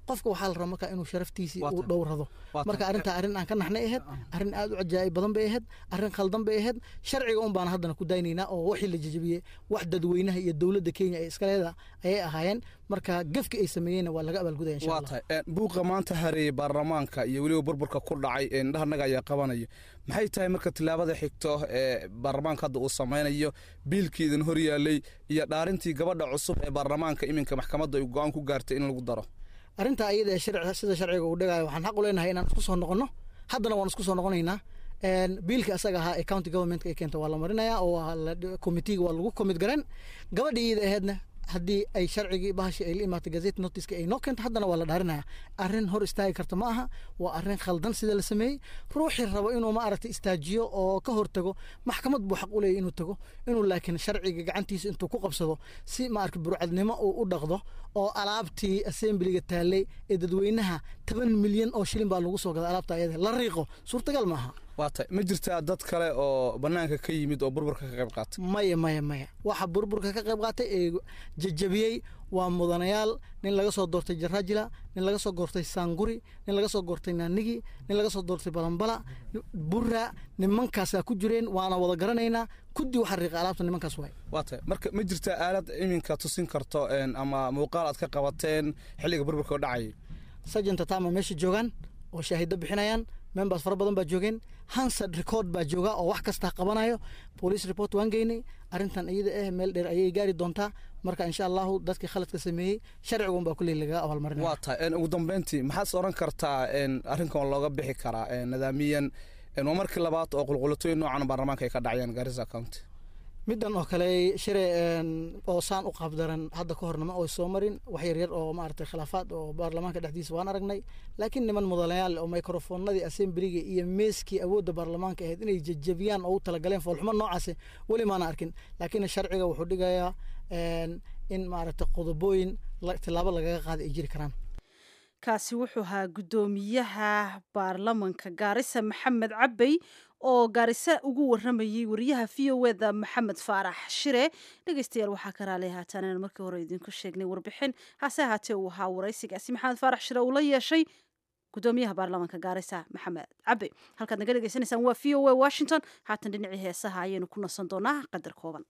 qofka waxaa la rabaa marka inuu sharaftiisii uu dhowrado marka arrintaa arrin aan ka naxnay ahayd arrin aad u cajaa'ib badan bay ahayd arrin khaldan bay ahayd sharciga un baan haddana ku daynaynaa oo wixii la jejebiyey wax dadweynaha iyo dowladda kenya ee iskaleeda ayay ahaayeen marka gefki ay sameeyeenna waa laga abaalgudaya insha waa allah tahay buuqa maanta hareeyey baarlamaanka iyo weliba burburka ku dhacay ee indhahanaga ayaa qabanayo maxay tahay marka tillaabada xigto ee baarlamaanka hadda uu samaynayo biilkii idin hor yaalay iyo dhaarintii gabadha cusub ee baarlamaanka iminka maxkamadda ay go-aan ku gaartay in lagu daro arrintaa iyada ee sharci sida sharciga uu dhigayo waxaan xaq u leenahay inaan isku soo noqonno haddana waan isku soo noqonaynaa Een, biilka asaga ahaa ee county governmentka ay keenta waa la marinaya oo waa la committeega waa lagu commit garan gabadha iyada aheedna haddii ay sharcigii bahashii ay la imaatay gazette noticeka ay noo keento haddana waa la dhaarinaya arrin hor istaagi karta ma aha waa arrin khaldan sida la sameeyey ruuxii rabo inuu ma aragtay istaajiyo oo ka hortago maxkamad buu xaq u leeyahy inuu tago inuu laakiin sharciga gacantiisa intuu ku qabsado si ma aragtay burcadnimo uu u dhaqdo oo alaabtii assemblyga taallay ee dadweynaha toban milyan oo shilin baa lagu soo gaday alaabta ayada la riiqo suurtagal maaha waa tahay ma jirtaa dad kale oo bannaanka ka yimid oo burburka ka qayb qaatay maya maya maya waxa burburka ka qayb qaatay ee jajabiyey waa mudanayaal nin laga soo doortay jarajila nin laga soo doortay saanguri nin laga soo doortay naanigi nin laga soo doortay balambala burra nimankaasaa ku jireen waana wada garanaynaa kuddi waxa riiqa alaabta nimankaas waay waa tahay marka ma jirtaa aalad iminka tusin karto een, ama muuqaal aad ka qabateen xilliga burburka oo dhacayay sajenta tama meesha joogaan oo shaahido bixinayaan members fara badan baa joogeen hansard record baa jooga oo wax kasta qabanayo police report waan geynay arrintan iyada eh meel dheer ayay gaari doontaa marka insha allahu dadkii khaladka sameeyey sharcigun baa kulley lagaga abaalmarinaya waa tahay een, ugu dambeyntii maxaad oran kartaa een, arrinkan looga bixi karaa een, nidaamiyan een, waa markii labaad oo qulqulatooyin noocan baarlamaanka ay ka dhacayaan garissa county middan oo kale shire een, oo saan u qaabdaran hadda ka hornama oo soo marin wax yar yar oo maaragtay khilaafaad oo baarlamaanka dhexdiisa waan aragnay laakiin niman mudanayaal oo microfoonadii assemblyga iyo meeskii awoodda baarlamaanka ahayd inay jajabiyaan oo u talagaleen foolxumo noocaasi weli maana arkin laakiin sharciga wuxuu dhigayaa een, in maaragtay qodobooyin la- tillaabo lagaga qaaday ay jiri karaan kaasi wuxuu ahaa guddoomiyaha baarlamanka gaarisa maxamed cabey oo gaarisa ugu waramayey wariyaha v o eda maxamed faarax shire dhegeystayaal waxaa ka raali haataan aan markii hore idinku sheegnay warbixin hase ahaatee uu ahaa waraysigaasi maxamed faarax shire uu la yeeshay gudoomiyaha baarlamanka gaarisa maxamed cabey halkaad naga dhegeysanaysaan waa v o a washington haatan dhinacii heesaha ayaynu ku nasan doonaa qadar kooban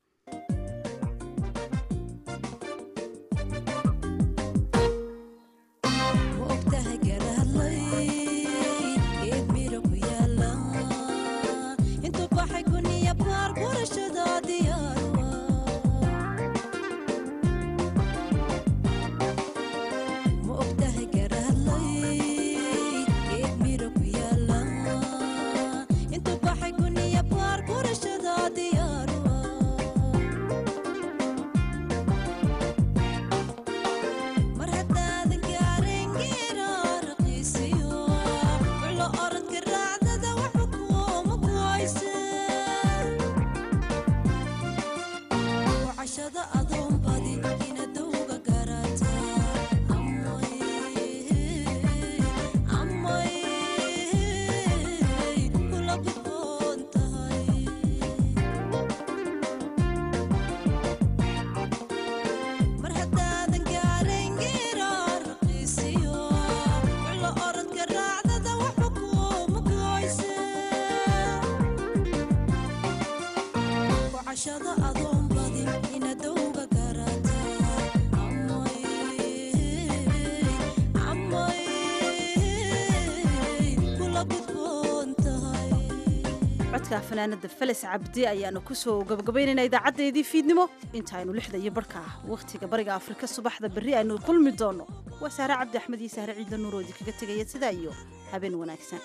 codka fanaanada felis cabdi ayaanu kusoo gabagabaynayna idaacadeedii fiidnimo intaaynu lixda iyo barhka ah wakhtiga bariga afrika subaxda berri aynu kulmi doono waa saare cabdi axmed iyo saare ciidla nuuroodi kaga tegaya sidaa iyo habeen wanaagsan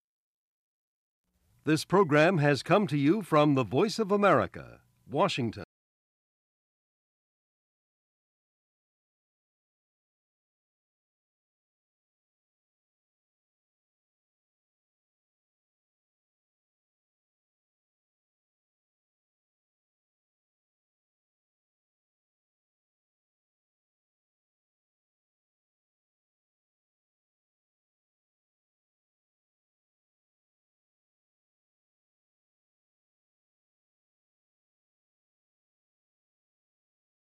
This program has come to you from the Voice of America, Washington.